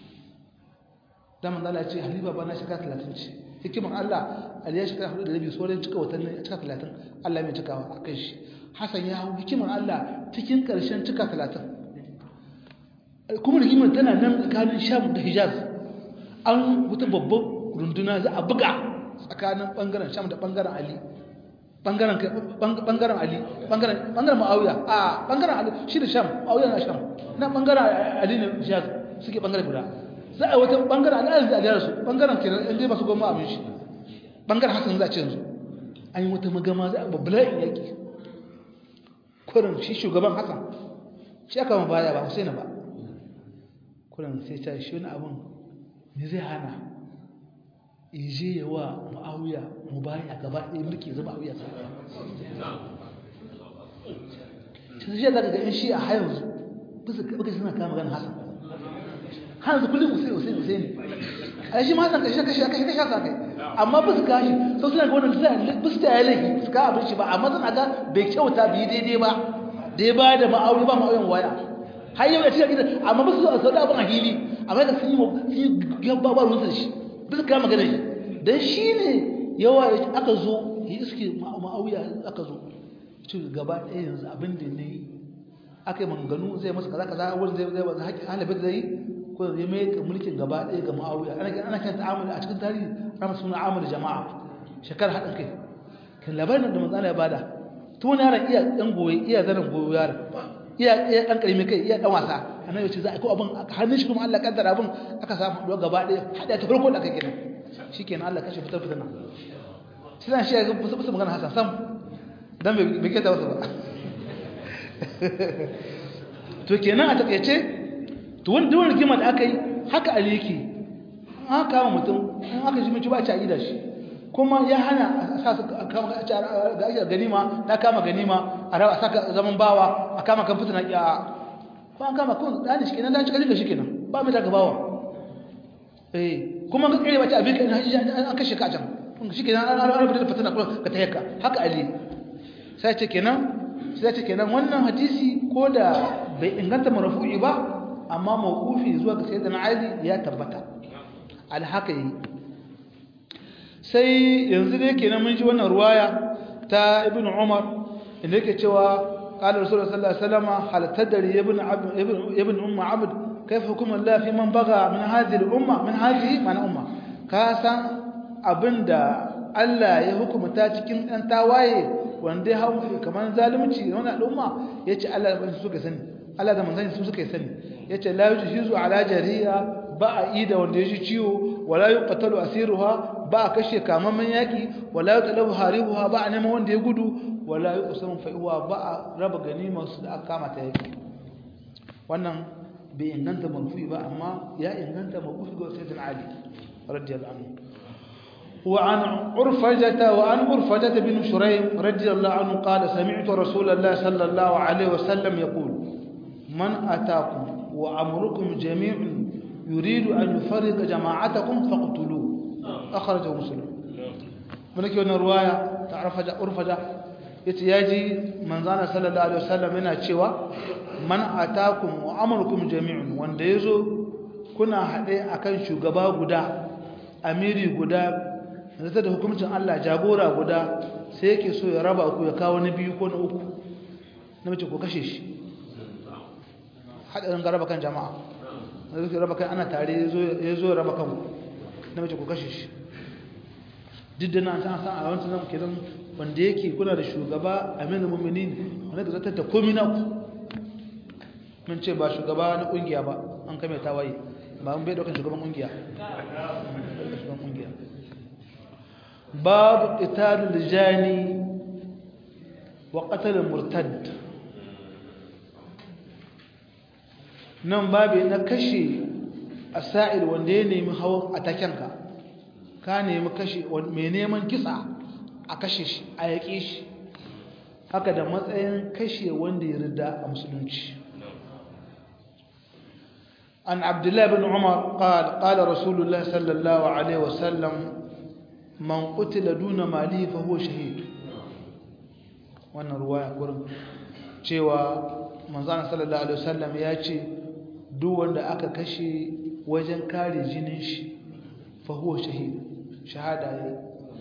daman zala ce halifa ba na shiga talatin ce hikimar allah ali ya shiga hudu da rabi sauran cika watanni a cika talatin allah mai cikawa a kai shi hassan ya hau hikimar allah cikin ƙarshen cika talatin kuma rigimar tana nan tsakanin sham da hijaz an wuta babban runduna za a buga tsakanin bangaren sham da bangaren ali bangaren bangaren ali bangaren bangaren ma'awiya a bangaren ali shi da sham ma'awiya na sham na bangaren ali ne hijaz suke bangaren guda za a wata bangaren ali da aliyar su bangaren kenan inda masu goma abin shi bangaren hasan za a ce yanzu an yi wata magama za a babbala'in yaki kurin shi shugaban hasan shi aka ma baya ba husaina ba kuran sai ta shi wani abin ne zai hana ije ya wa ma'auya mu bayan a gaba ɗaya mulki zama auya sa shi zai daga ga shi a hayansu bisa baka suna kama ganin hasan hanzu kullum usaini usaini usaini a shi ma hasan kashi kashi kashi kashi hasa kai amma bisa kashi sau suna ga wannan bisa ta yi laifi su ka abin shi ba amma suna ga bai kyauta bai daidai ba da ya ba da ma'auri ba ma'auyan waya har yau ya ce gidan amma ba su a sau da abin a hili amma da sun yi gaba ba ruwan shi ba su kama magana shi don shi ne yawa aka zo ya iske ma'auya aka zo ci gaba ɗaya yanzu abin da ne aka yi manganu zai masa kaza kaza wani zai zai wani haƙƙin halibin zai ko zai mai mulkin gaba ɗaya ga ma'auya ana kan ta'amuli a cikin tarihi ana suna amuli jama'a shekarar haɗin kai kan labarin da manzana ya bada tun yaron iya ɗan goyi iya zanen goyo yaron iya iya dan karimi kai iya dan wasa annabi ce za a ko abin hannun shi kuma Allah kaddara abin aka samu do gaba ɗaya hada ta farko da aka kenan shikenan Allah kashe fitar fitar sai dan shi ya fusa fusa magana Hassan sam dan bai bai kai ta wasa ba to kenan a takeice to wani duwar rigima da aka yi haka Ali yake an kama mutum an aka ji ba ci a gida shi kuma ya hana a sa su ga ake ganima na kama ganima a rawa saka zaman bawa a kama kan fitina ya ko an kama kun dani shi kenan dan cika jika shi kenan ba mai daga bawa eh kuma ga kare wace abin kan an kashe ka can kun shi kenan an rabu da fitina ko ka tayyaka haka ali sai ce kenan sai ce kenan wannan hadisi ko da bai inganta marfu'i ba amma mawqufi zuwa ga sayyidina ali ya tabbata al haka yi sai yanzu dai kenan mun ji wannan ruwaya ta ibn umar inda yake cewa قال رسول الله صلى الله عليه وسلم هل تدري يا ابن عبد ابن ابن ام عبد كيف حكم الله في من بغى من هذه الامه من هذه من امه كاسان abinda Allah ya hukumta cikin ɗan tawaye wanda ya hau kamar zalunci wannan al'umma yace Allah ba su suka sani Allah da manzon su suka sani yace la yujizu ala jariya ba a ida wanda ya ji ciwo wala yuqtalu asiruha ba a kashe kamaman yaki wala yutalabu haribuha ba a neman wanda ya gudu wala yuqsamu fa'iwa ba a raba ganimar su da aka kama ta yaki wannan bai inganta marfu'i ba amma ya inganta marfu'i ga sayyidina ali radiyallahu anhu وعن عرفجة وعن عرفجة بن شريم رضي الله عنه قال سمعت رسول الله صلى الله عليه وسلم يقول من أتاكم وأمركم جميع يريد أن يفرق جماعتكم فاقتلوه أخرجه مسلم منك يوم رواية تعرف عرفجة يتياجي من زان صلى الله عليه وسلم هنا تشوى من أتاكم وأمركم جميع wanda yazo kuna hade akan shugaba guda amiri guda zata da hukuncin Allah jagora guda sai yake so ya raba ku ya kawo na biyu ko na uku na mace ko kashe shi hadarin garaba kan jama'a na zai raba kan ana tare ya zo raba kan na mace ko kashe shi duk da na san san a wancan nan kenan wanda yake kuna da shugaba aminu mu'minin wanda da zata ta komi na ku mun ce ba shugaba na kungiya ba an kame tawaye ba mun bai daukan shugaban kungiya shugaban kungiya باب قتال الجاني وقتل المرتد nan babu na kashe asa'il wanda ya nemi hawan atakenka ka nemi kashe mai neman kisa a kashe shi a yaƙe shi haka da matsayin kashe wanda ya rida a musulunci an abdullahi bin umar qala qala rasulullah sallallahu alaihi wasallam man qutila duna mali fa huwa shahid wannan ruwaya gurin cewa manzon sallallahu alaihi wasallam ya ce duk wanda aka kashe wajen kare jinin shi fa huwa shahid shahada yayi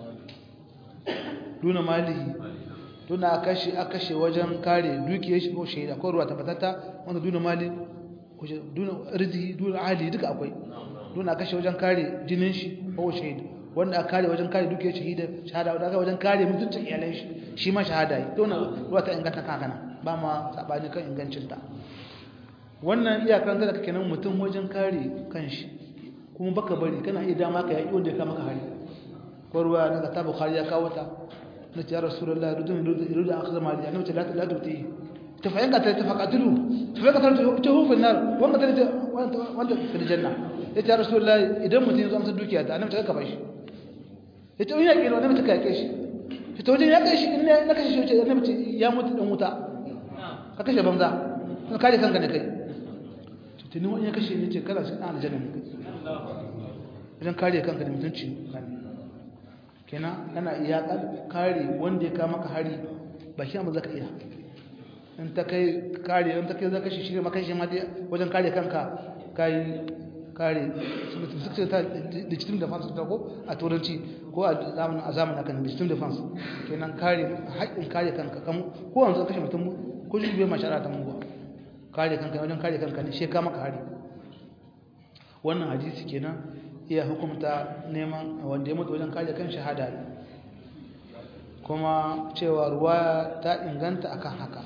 duna malihi duna aka kashe aka kashe wajen kare dukiyar shi ko shahida ko ruwa tabbatata wanda duna mali duna rizqi duna ahli duka akwai duna kashe wajen kare jinin shi fa huwa shahid wanda aka kare wajen kare dukiyar shahida shahada wanda aka wajen kare mutuncin iyalan shi shi ma shahada yi to wannan ruwa ta inganta kakana ba ma sabani kan ingancin ta wannan iyakan da kake nan mutum wajen kare kanshi kuma baka bari kana iya dama ka yaki wanda ya kama ka hari ko ruwa daga ta bukhari ya kawo ta na ce ya rasulullahi rudun rudun akhza mali annabi ce la la tuti tafayin ka ta tafaqatulu tafayin ka ta ta hu fil nar wanda ta wanda fil janna ya ce ya rasulullahi idan mutum ya zo amsa dukiya ta annabi ta ka bashi ya ce ya kiro annabi ta kake shi fito wajen ya kai shi in na kashe shi ce annabi ce ya mutu dan wuta ka kashe banza ka kare kanka ne kai tuni wani ya kashe ne ce kana cikin aljanna ne idan kare kanka da mutunci kenan kana iya kare wanda ya kama ka hari ba shi amma zaka iya in ta kai kare in ta kai zaka shi shirye maka shi ma wajen kare kanka kai kare suka ta digital defense ta ko a turanci ko a zamanin a zamanin akan digital defense kenan kare haƙƙin kare kanka ko wanzu kashe mutum ko shi bai mashara ta mungo kare kanka wajen kare kanka ne sheka maka hari wannan hadisi kenan iya hukumta neman wanda ya mutu wajen kare kan shahada ne kuma cewa ruwa ta inganta akan haka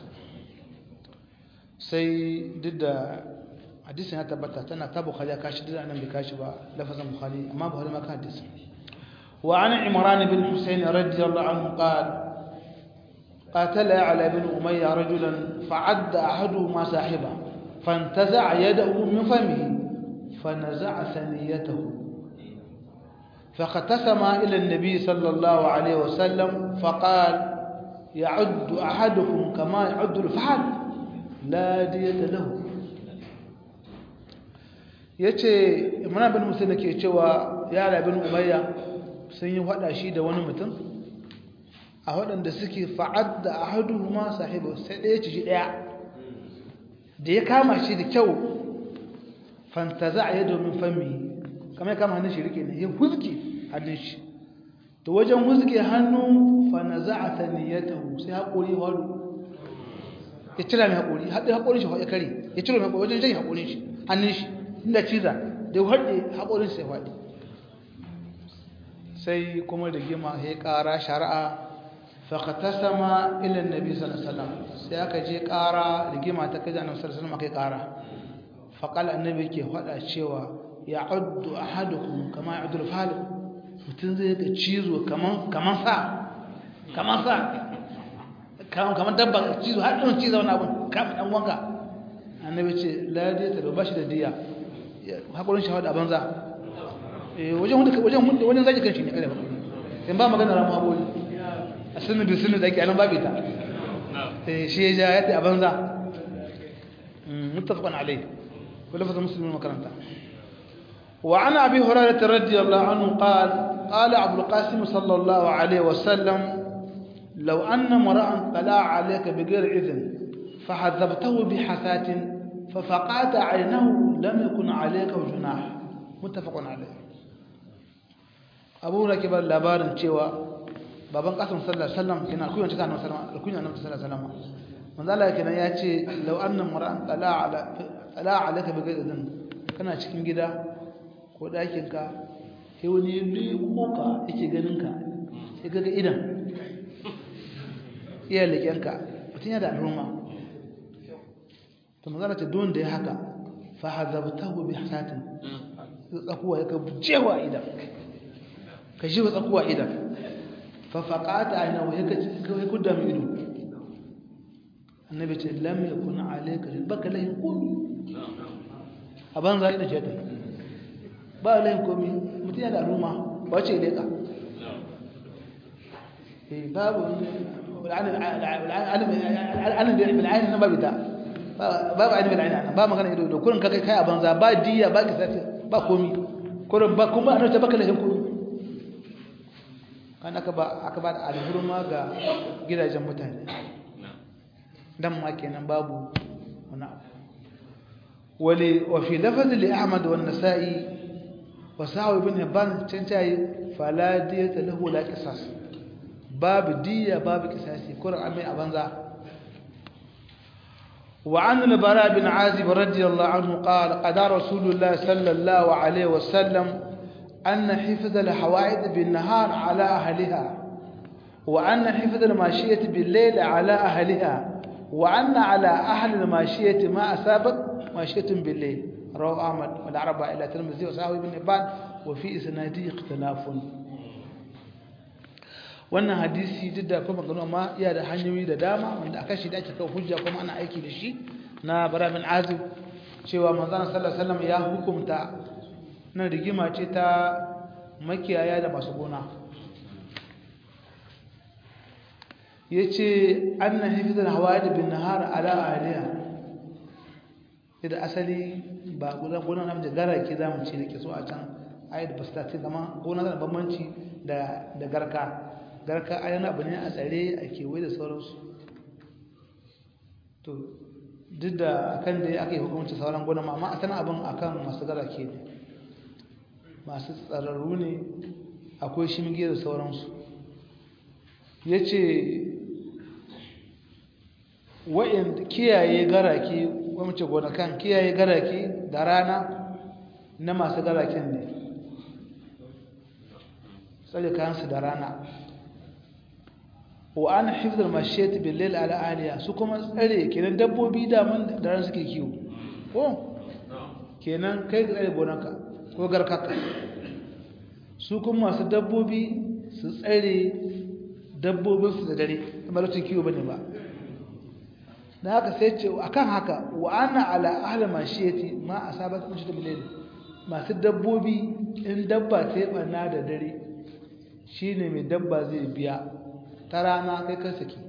sai duk da hadisin ya tabbata tana ta bukhari ya kashi duk nan bai kashi ba lafazin bukhari amma bukhari ma ka hadisi wa an imran bin husayn radiyallahu anhu qala قاتل على بن أمية رجلا فعد أحدهما صاحبه فانتزع يده من فمه فنزع ثنيته فاختصم إلى النبي صلى الله عليه وسلم فقال يعد أحدكم كما يعد الفحل لا دية له yace imran bin musa ke cewa yara bin umayya sun yi hada shi da wani mutum a waɗanda suke fa'ad da ahaduhuma sahibu sai ɗaya ci shi ɗaya da ya kama shi da kyau fantaza a yi domin fami kamar ya kama hannun shi rike ne ya huzge hannun shi to wajen huzge hannu fanaza a taniyatahu sai haƙori wadu ya cira mai haƙori haɗe haƙorin shi ya kare ya ciro mai haƙori wajen jan haƙorin shi hannun shi inda ciza da ya haɗe haƙorin shi ya faɗi sai kuma da gima ya ƙara shari'a faƙatasama ilin nabi sallallahu sai aka je ƙara da gima ta kai zanen sallallahu aka yi ƙara faƙal annabi ke faɗa cewa ya addu ahadukum kama ya addu falib mutum zai ga cizo kaman sa kaman sa kamar dabba cizo har ɗin cizo wani abin kama ɗan wanka annabi ce ladi ta ba shi da diya haƙurin shahada a banza wajen zaki kan shi ne kada ba in ba magana ramu haƙuri a sinu da sinu da ake anan babu ita shi ya ja yadda a banza mutafakon alai ولفظ مسلم المكرمة وعن أبي هريرة رضي الله عنه قال قال عبد القاسم صلى الله عليه وسلم لو أن مرأة طلع عليك بغير إذن فحذبته بحسات ففقعت عينه لم يكن عليك جناح متفق عليه أبو ركب اللبار cewa baban kasim sallallahu alaihi wasallam kina kuyan cika annabi sallallahu alaihi wasallam sallallahu alaihi wasallam manzo Allah kenan ya ce law anna mar'an tala ala tala alaka bi gadin kana cikin gida ko dakin ka sai wani liko ka yake ganin ka sai kaga idan iya leƙenka mutum yana da al'umma to magana ce don da ya haka fa hazabtahu bi hasatin tsakuwa ya ka jewa idan ka jewa tsakuwa idan fa faqata ayna wa yaka kai kudda mai ido annabi ce lam yakun alayka baka lahin komi aban zai da jeta ba lahin komi mutum yana da al'umma ba ce leka babu al'anin bil'ayin na babu ta babu ainihin bil'ayin ba magana ido da kurin kakai kai a banza ba diya ba ki sati ba komi kurin ba kuma a baka lahin komi kan aka ba aka ba da alhurma ga gidajen mutane dan ma kenan babu wani abu wali wa fi lafaz li ahmad wa an-nasa'i wa sa'i ibn hibban can tayi fala diyata lahu la qisas babu diya babu kisasi kuran amai a banza وعن البراء بن عازب رضي الله عنه قال قضى رسول الله صلى الله عليه وسلم أن حفظ الحوائد بالنهار على أهلها وأن حفظ الماشية بالليل على أهلها وأن على أهل الماشية ما أصابت ماشية بالليل رواه أحمد والعربة إلى ترمذي وصحابه بن حبان وفي إسناده اختلاف wannan hadisi duk da kuma magana ma iya da hanyoyi da dama wanda aka shi da ake kawo hujja kuma ana aiki da shi na bara bin azib cewa manzon sallallahu alaihi wasallam ya hukunta na rigima ce ta makiyaya da masu gona yace anna hifdhal hawaid bin nahar ala aliya idan asali ba gona gona na da gara ke zamu ce da ke so a can ayat basta ce zama gona da bambanci da da garka garka ayyana abu ne a tsare a kewaye da sauransu to duk da akan da aka yi hukumci sauran gona amma a sanar abin akan masu gara ke ne masu tsararru ne akwai shimge da sauransu ya ce wa'in kiyaye garake wamace gonakan kiyaye garake da rana na masu garaken ne tsare kayansu da rana wa an hifdar mashiyat bil ala aliya su kuma tsare kenan dabbobi da mun da ran suke kiwo ko kenan kai ga tsare gonanka ko garkaka su kuma masu dabbobi su tsare dabbobin su da dare amma lokacin kiwo bane ba da haka sai ce akan haka wa ana ala ahli mashiyati ma asabat min shidda bil masu dabbobi in dabba ta yi barna da dare shine mai dabba zai biya ta rana kai kan saki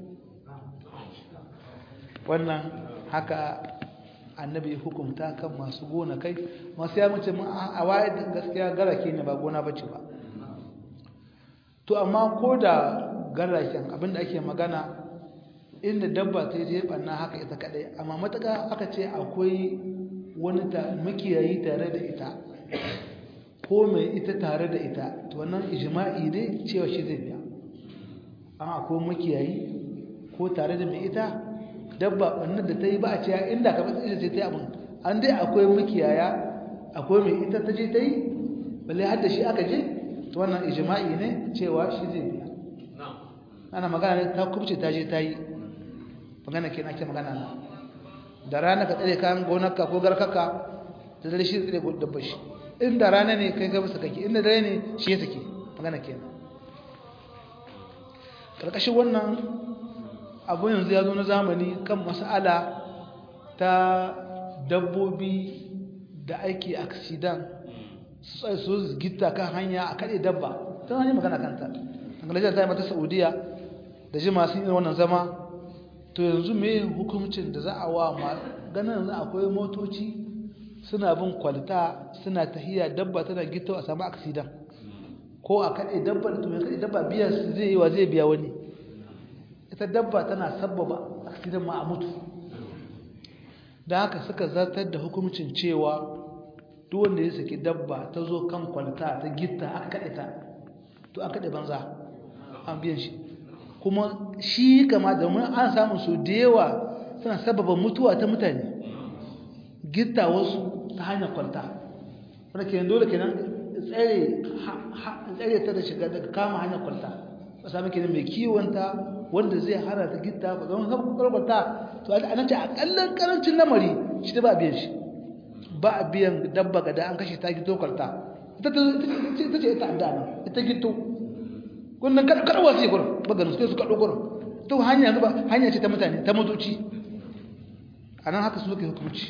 wannan haka annabi hukumta kan masu gona kai masu ya mace a waye gaskiya garake ne ba gona bace ba to amma ko da garaken abinda ake magana inda dabba ta je banna haka ita kadai amma mataka aka ce akwai wani ta makiyayi tare da ita ko mai ita tare da ita to wannan ijma'i ne cewa shi zai biya amma akwai makiyayi ko tare da mai ita dabba wannan da ta yi ba a cewa inda ka matsa ita ce ta yi abin an dai akwai makiyaya akwai mai ita ta je ta yi balle har da shi aka je to wannan ijma'i ne cewa shi zai biya ana magana ne ta kubce ta je ta yi magana ke ake magana na da rana ka tsare kayan gonarka ko garkaka da dare shi tsare dabba shi inda rana ne kai gaba kake inda dare ne shi ya take magana kenan karkashin wannan abu yanzu ya zo na zamani kan mas'ala ta dabbobi da ake aksidan su tsaye su gita kan hanya a kaɗe dabba ta hanyar magana kanta angalajar ta yi mata saudiya da ji masu yin wannan zama to yanzu me hukumcin da za a wa ma ganin akwai motoci suna bin kwalta suna tahiya dabba tana gita a samu aksidan ko a kaɗe dabba da tume kaɗe dabba biyan su zai yi wa zai biya wani ita dabba tana sabbaba aksidan ma a mutu da haka suka zartar da hukumcin cewa duk wanda ya saki dabba ta zo kan kwalta ta gitta aka kaɗe ta to an kaɗe banza an biyan shi kuma shi kama da mun an samu su da yawa suna sababa mutuwa ta mutane gitta wasu ta hanyar kwalta wanda ke dole kenan tsare ta da shiga daga kama hanyar kwalta ba sami kenan mai kiwonta wanda zai hana ta gitta ba zama saboda kwalta to a nan ce a kallon karancin lamari shi da ba a biyan shi ba a biyan dabba ga da an kashe ta gito kwalta ita ce ita da nan ita gito kunnan karwa su yi kurin baganin su su kaɗo kurin to hanya zuba hanya ce ta mutane ta motoci a nan haka su suke hukunci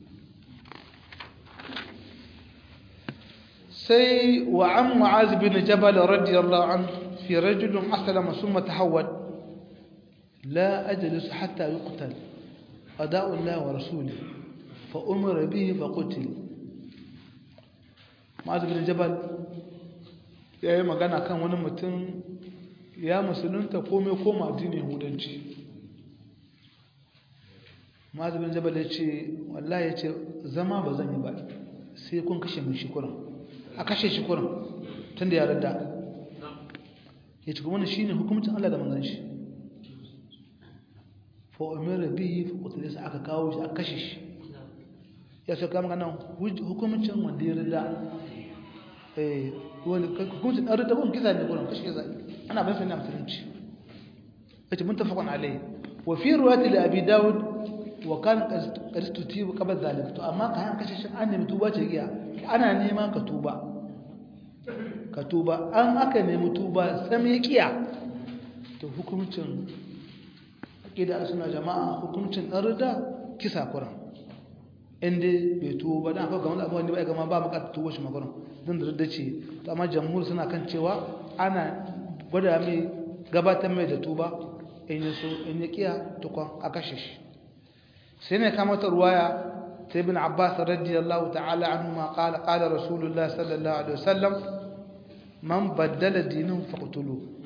sai wa an mu'az bin jabal radiyallahu an fi rajulun aslama summa tahawwal la ajlis hatta yuqtal qada'u Allah wa rasuluhu fa umira bihi fa qutil mu'az bin jabal ya yi magana kan wani mutum ya musulunta komai koma addinin yahudanci mazubin jabal ya ce wallahi ya ce zama ba zan yi ba sai kun kashe mai shikuran a kashe shikuran tun da ya rada ya ce kuma shi ne hukumcin allah da manzan shi fa'omira biyu fa'otu sa aka kawo shi aka kashe shi ya sai kama ganin hukumcin wanda ya rada wani hukuncin ɗan rita kun kisa ne gurin kashe kisa ana ban sanin musulunci yace mun tafakon alai wa fi ruwati li abi daud wa kan qaristu tibu qabla zalik to amma ka kashe shi an nemi tuba ce giya ana neman ka tuba ka tuba an aka nemi tuba sam ya kiya to hukuncin aqida suna jama'a hukuncin ɗan rida kisa kuran inda bai tuwo ba dan akwai gamar abubuwan da bai gama ba bukatar tuwo shi magana don da rudda ce to amma jamhur suna kan cewa ana gwada mai gabatar mai da tuba in ya so in ya kiya tukwan a kashe shi sai ne kama ta ruwaya ta ibn abbas radiyallahu ta'ala anhu ma qala qala rasulullah sallallahu alaihi wasallam man baddala dinin faqtulu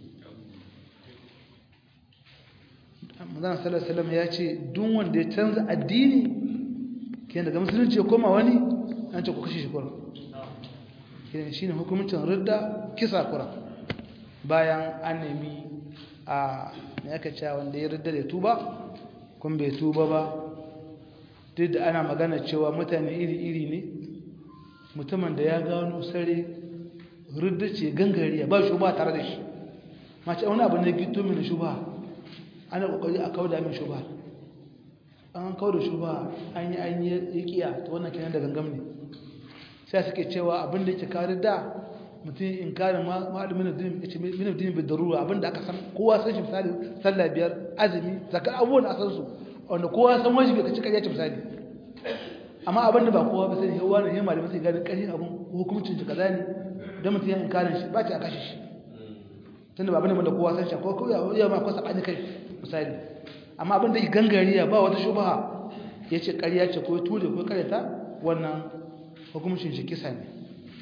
manzon sallallahu alaihi wasallam ya ce duk wanda ya canza addini kenan daga musulunci ya koma wani an ce ku kashe shi kuran kenan shine hukumcin ridda kisa kuran bayan an nemi a me aka cewa wanda ya ridda da tuba kun bai tuba ba duk da ana magana cewa mutane iri-iri ne mutumin da ya gano sare ridda ce gangariya ba shi ba tare da shi mace wani abu ne gito mini shuba ana kokari a kauda min shuba an kawo da shuba an yi an yi kiya ta wannan kenan da gangam ne sai suke cewa abin da yake kare da mutum in kare ma'alimin min din bi darura abin da aka san kowa san shi misali sallah biyar azumi zakar abubuwan a san su wanda kowa san wajibi ka cika ya ci misali amma abin da ba kowa ba sai yawa ne malamin sai gani ƙarfin abin hukuncin shi kaza ne don mutum ya in kare shi ba ci a kashe shi tunda ba abin da kowa san shi ko ko ya ma ko sabani kai misali amma abin da ya gangariya ba wata shubaha ya ce ƙarya ce ko ture ko karyata wannan hukumcin shi kisa ne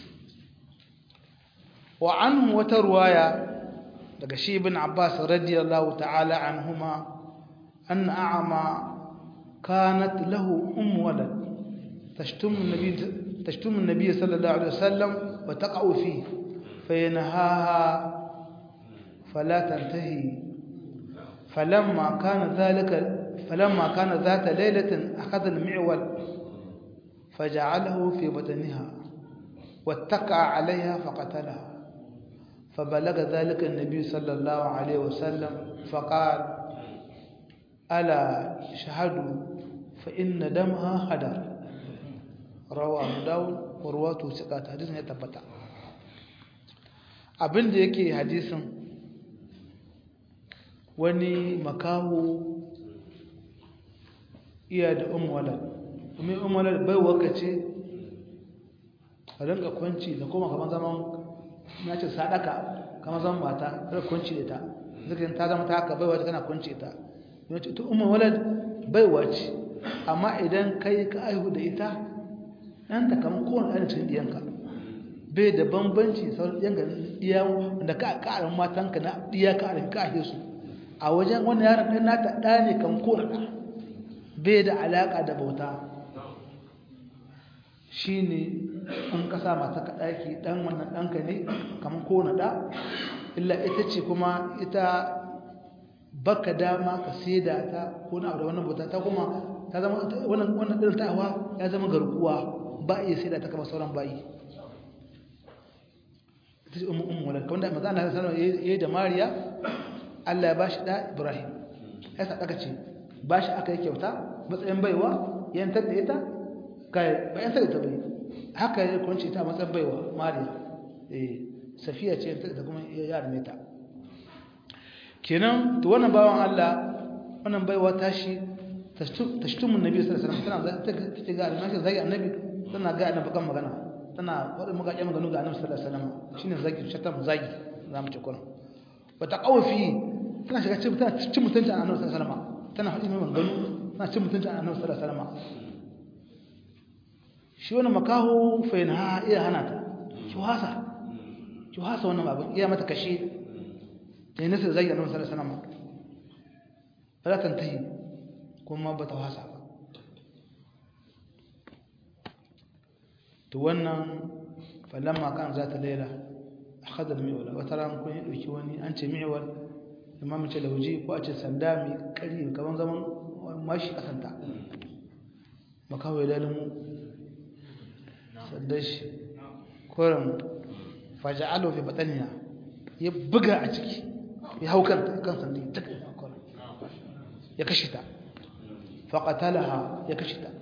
wa an wata ruwaya daga shi ibn abbas radiyallahu ta'ala anhuma an a'ama kanat lahu um walad tashtum an-nabi tashtum an-nabi sallallahu alaihi wasallam wa taqa'u fi fayanhaha fala tantahi فلما كان ذلك falamma kana zata lailatin akhadha al-mi'wal faja'alahu fi batniha wattaqa 'alayha faqatalaha فبلغ ذلك النبي صلى الله عليه وسلم فقال ألا شهدوا فإن دمها هدر رواه أبو داود ورواه ثقات حديث يتبتع abin da yake hadisin wani makaho iya da umwalar kuma umwalar bai wakace a rinka kwanci da kuma kamar zaman na ce sadaka kamar zaman mata da kwanci da ta zikirin ta zama ta haka baiwa kana kwanci ta yana ce ta umwalar baiwa ce amma idan kai ka aihu da ita ɗanta kamar kowane ɗan cikin ɗiyanka bai da bambanci sauran ɗiyanka ɗiya da ka ƙarin matanka na ɗiya ka ƙarin ka su a wajen wani yaron ɗan nata ɗa ne kan kowane ɗa bai da alaƙa da bauta shi ne in ka sa mata ka ɗaki ɗan wannan ɗanka ne kamar kowane ɗa illa ita ce kuma ita baka dama ka saida ta ko na abu da wannan bauta ta kuma ta zama wannan wannan ɗin ta'awa ya zama garkuwa ba iya saida ta kamar sauran bayi ita ce ummu ummu walad wanda manzo Allah sallallahu alaihi wasallam yayi da Mariya Allah ya bashi da Ibrahim ya sa aka ce bashi aka yi kyauta matsayin baiwa yantar da ita kai ba yantar da ta bai haka ya kunce ta matsayin baiwa Mariya eh Safiya ce yantar da kuma ya arme ta kenan to wannan bawan Allah wannan baiwa tashi tashtumun nabi sallallahu alaihi wasallam tana ta ga almaki zagi annabi tana ga annabi kan magana tana wadda muka ƙi maganu ga annabi sallallahu alaihi wasallam shine zagi shatan zagi za mu ci kuran wata qawfi tana shiga cikin tana cin mutunci annabi sallallahu alaihi wasallam tana faɗi mai maganu tana cin mutunci annabi sallallahu alaihi wasallam shi wannan makaho fa yana iya hana ta ki wasa ki wasa wannan babin iya mata kashe da yana sai zagi annabi sallallahu alaihi wasallam ba za ta tahi kuma ba ta wasa ba to wannan falamma kan za ta laila akhadha al-mi'wal wa tara kun yi dauki wani an ce mi'wal imam ce lauji ko a ce sanda mai kari kaman zaman mashi kasanta makawai lalimu saddashi koran faja'alu fi bataniya ya buga a ciki ya hau kan kan sandi ya kashe ta faqatalaha ya kashe ta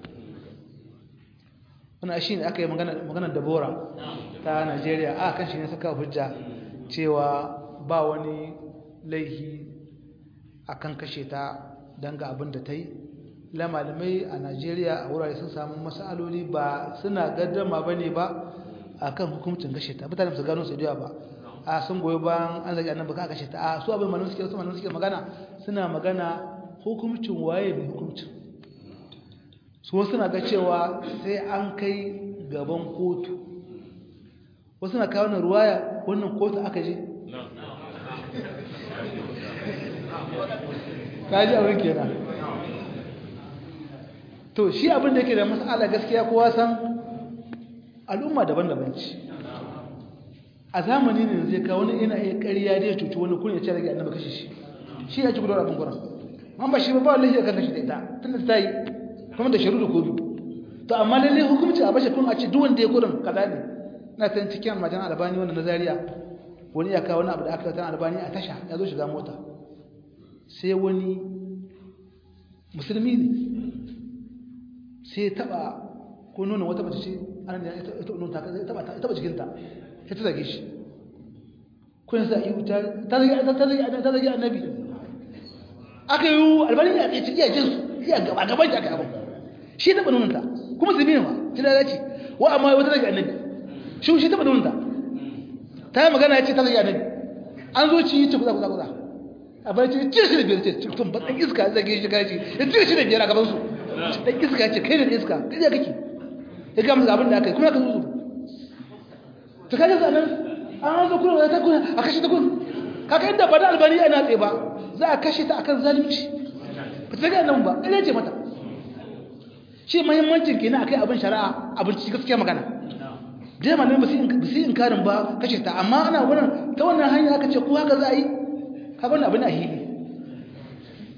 wani shi ne aka yi maganar dabora ta najeriya a kan shi ne saka hujja cewa ba wani laihi a kan kashe ta don ga abin da ta yi lamalimai a najeriya a wurare sun samu masaloli ba suna gaddama ba ne ba a kan hukumcin kashe ta mutane su gano su da ba a sun goyi bayan an zagi annan baka kashe ta a su abin malamin suke su malamin suke magana suna magana hukumcin waye mai hukumcin su wasu na ga cewa sai an kai gaban kotu wasu na kawo na ruwaya wannan kotu aka je kaji abin kenan to shi abin da yake da matsala gaskiya kowa san al'umma daban-daban ce a zamani ne zai kawo wani ina iya ƙarya da ya cuci wani kun ya ce rage annaba kashe shi shi ya ci gudanar abin kuran man ba shi ba ba wallahi ya kan kashe da ita tun da ta yi kuma da sharu da kodu to amma lalle hukunci a bashi kun a ce duk wanda ya kurin kaza ne na san cikin majan albani wanda nazariya wani ya kawo wani abu da aka tan albani a tasha ya zo shiga mota sai wani musulmi ne sai ya taba ko nuna wata mace ce ana ne ita nuna ta taba ta taba jikinta sai ta zage shi kun sa yi ta ta zage ta zage ta zage annabi aka yi albani ya ce iya jinsu iya gaba gaban shi aka abin shi taɓa nunanta kuma su biyu ma shi lalace wa amma wata daga annabi shi shi taɓa nunanta ta yi magana ya ce ta daga annabi an zo ci ce kuza kuza kuza a bai ce cire shi da biyar ce tun ba ɗan iska zage shi kashi ya cire shi da biyar a gaban su ɗan iska ce kai da iska kai da kake ya gama da abin da aka yi kuma ka zuzu ta kaji zanen an zo kuna ta kuna a kashe ta kuna kaka inda ba da albani ana tsaye ba za a kashe ta akan zalunci ba ta ga nan ba ina ce mata shi muhimmancin kenan akai abin shari'a abin ci gaskiya magana da yamma ne ba su inkarin ba kashe ta amma ana wurin ta wannan hanya aka ce ko haka za a yi ka bani abin a hili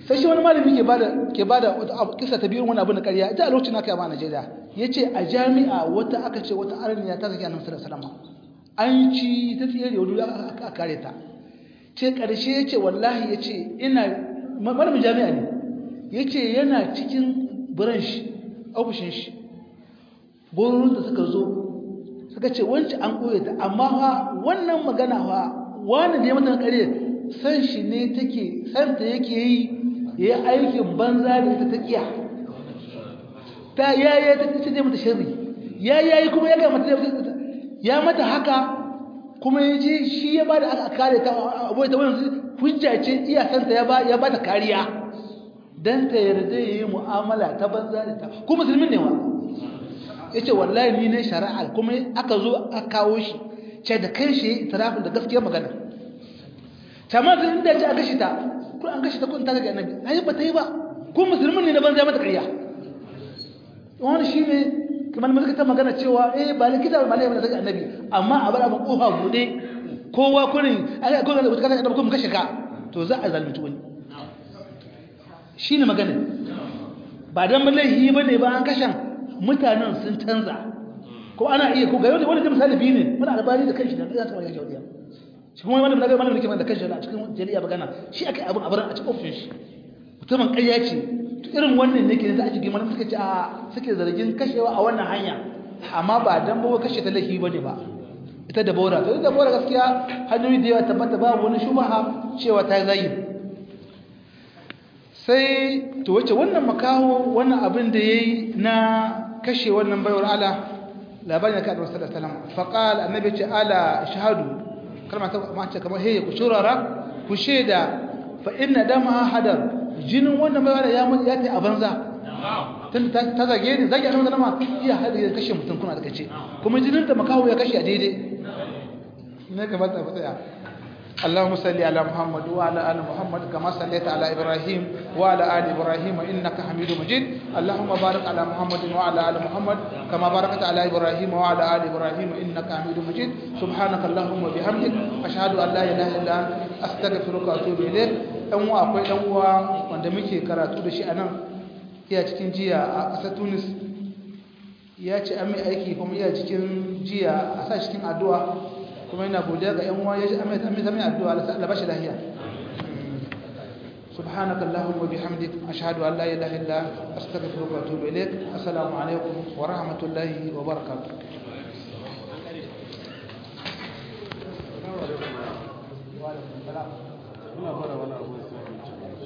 sai shi wani malami ke bada ke bada kisa ta biyu wani abu na ƙarya ita a lokacin aka yi ba a Najeriya yace a jami'a wata aka ce wata arniya ta zaki annabi sallallahu alaihi wasallam an ci ta tsere wani a kare ta ce ƙarshe yace wallahi yace ina malamin jami'a ne yace yana cikin branch ofishin shi gurin da suka zo suka ce wancan an koye ta amma fa wannan magana fa wani da ya mata ƙarya san shi ne take san ta yake yi ya yi aikin banza da ita ta kiya ta yaya ta ce zai mata shirri ya yayi kuma ya ga mata ya mata haka kuma ya je shi ya bada aka kare ta abuwa ta wani hujja ce iya santa ya ba ya bata kariya dan ta yarda yayi mu'amala ta banza da ta kuma musulmin ne wa yace wallahi ni ne shari'a kuma aka zo aka kawo shi ce da kai shi itirafin da gaskiyar magana tamam sai inda ji a gashi ta kun an gashi ta kun ta ga annabi ai ba ta yi ba ko musulmin ne na banza mata ƙarya wani shi ne kamar mun ta magana cewa eh ba likita ba malai daga annabi amma a bar abin kofa bude kowa kurin ai ko ga wata annabi ko mun kashe ka to za a zalunci wani shine magana ba dan wallahi bane ba an kashan mutanen sun canza ko ana iya ko ga wani da misali biyu ne muna albani da kanshi da za ta magana jawdiya shi kuma malamin naga malamin da ke da kanshi a cikin jariya magana shi aka abin a barin a cikin ofishin shi mutumin ƙarya ce irin wannan ne ke da ake gima suka ce a suke zargin kashewa a wannan hanya amma ba dan bawa kashe ta laifi bane ba ita da bora to ita bora gaskiya hanyoyi da yawa tabbata babu wani shubaha cewa ta zai sai to wace wannan makaho wannan abin da yayi na kashe wannan baiwar ala labarin da ka da sallallahu alaihi wasallam faqala annabi ce ala shahadu kalma ta ma ce kamar hey ku shurara ku sheda fa inna dama hadar jinin wannan bai wani ya mutu ya ta a banza tun ta zage ni zage annabi sallama iya hada ya kashe mutum kuna da kace kuma jinin ta makawo ya kashe a daidai ne ka bata ba tsaya اللهم صل على محمد وعلى ال محمد كما صليت على ابراهيم وعلى ال ابراهيم انك حميد مجيد اللهم بارك على محمد وعلى ال محمد كما باركت على ابراهيم وعلى ال ابراهيم انك حميد مجيد سبحانك اللهم وبحمدك اشهد ان لا اله الا انت استغفرك واتوب اليك dan uwa akwai dan uwa wanda muke karatu da shi a nan iya cikin jiya a ƙasar Tunis ya ce an mai aiki kuma iya cikin jiya a sa cikin addu'a kuma yana godiya ga yan uwa ya ji an mai zama addu'a Allah bashi lahiya سبحانك اللهم وبحمدك أشهد أن لا إله إلا أستغفرك وأتوب إليك السلام عليكم ورحمة الله وبركاته
Muna fara wani abu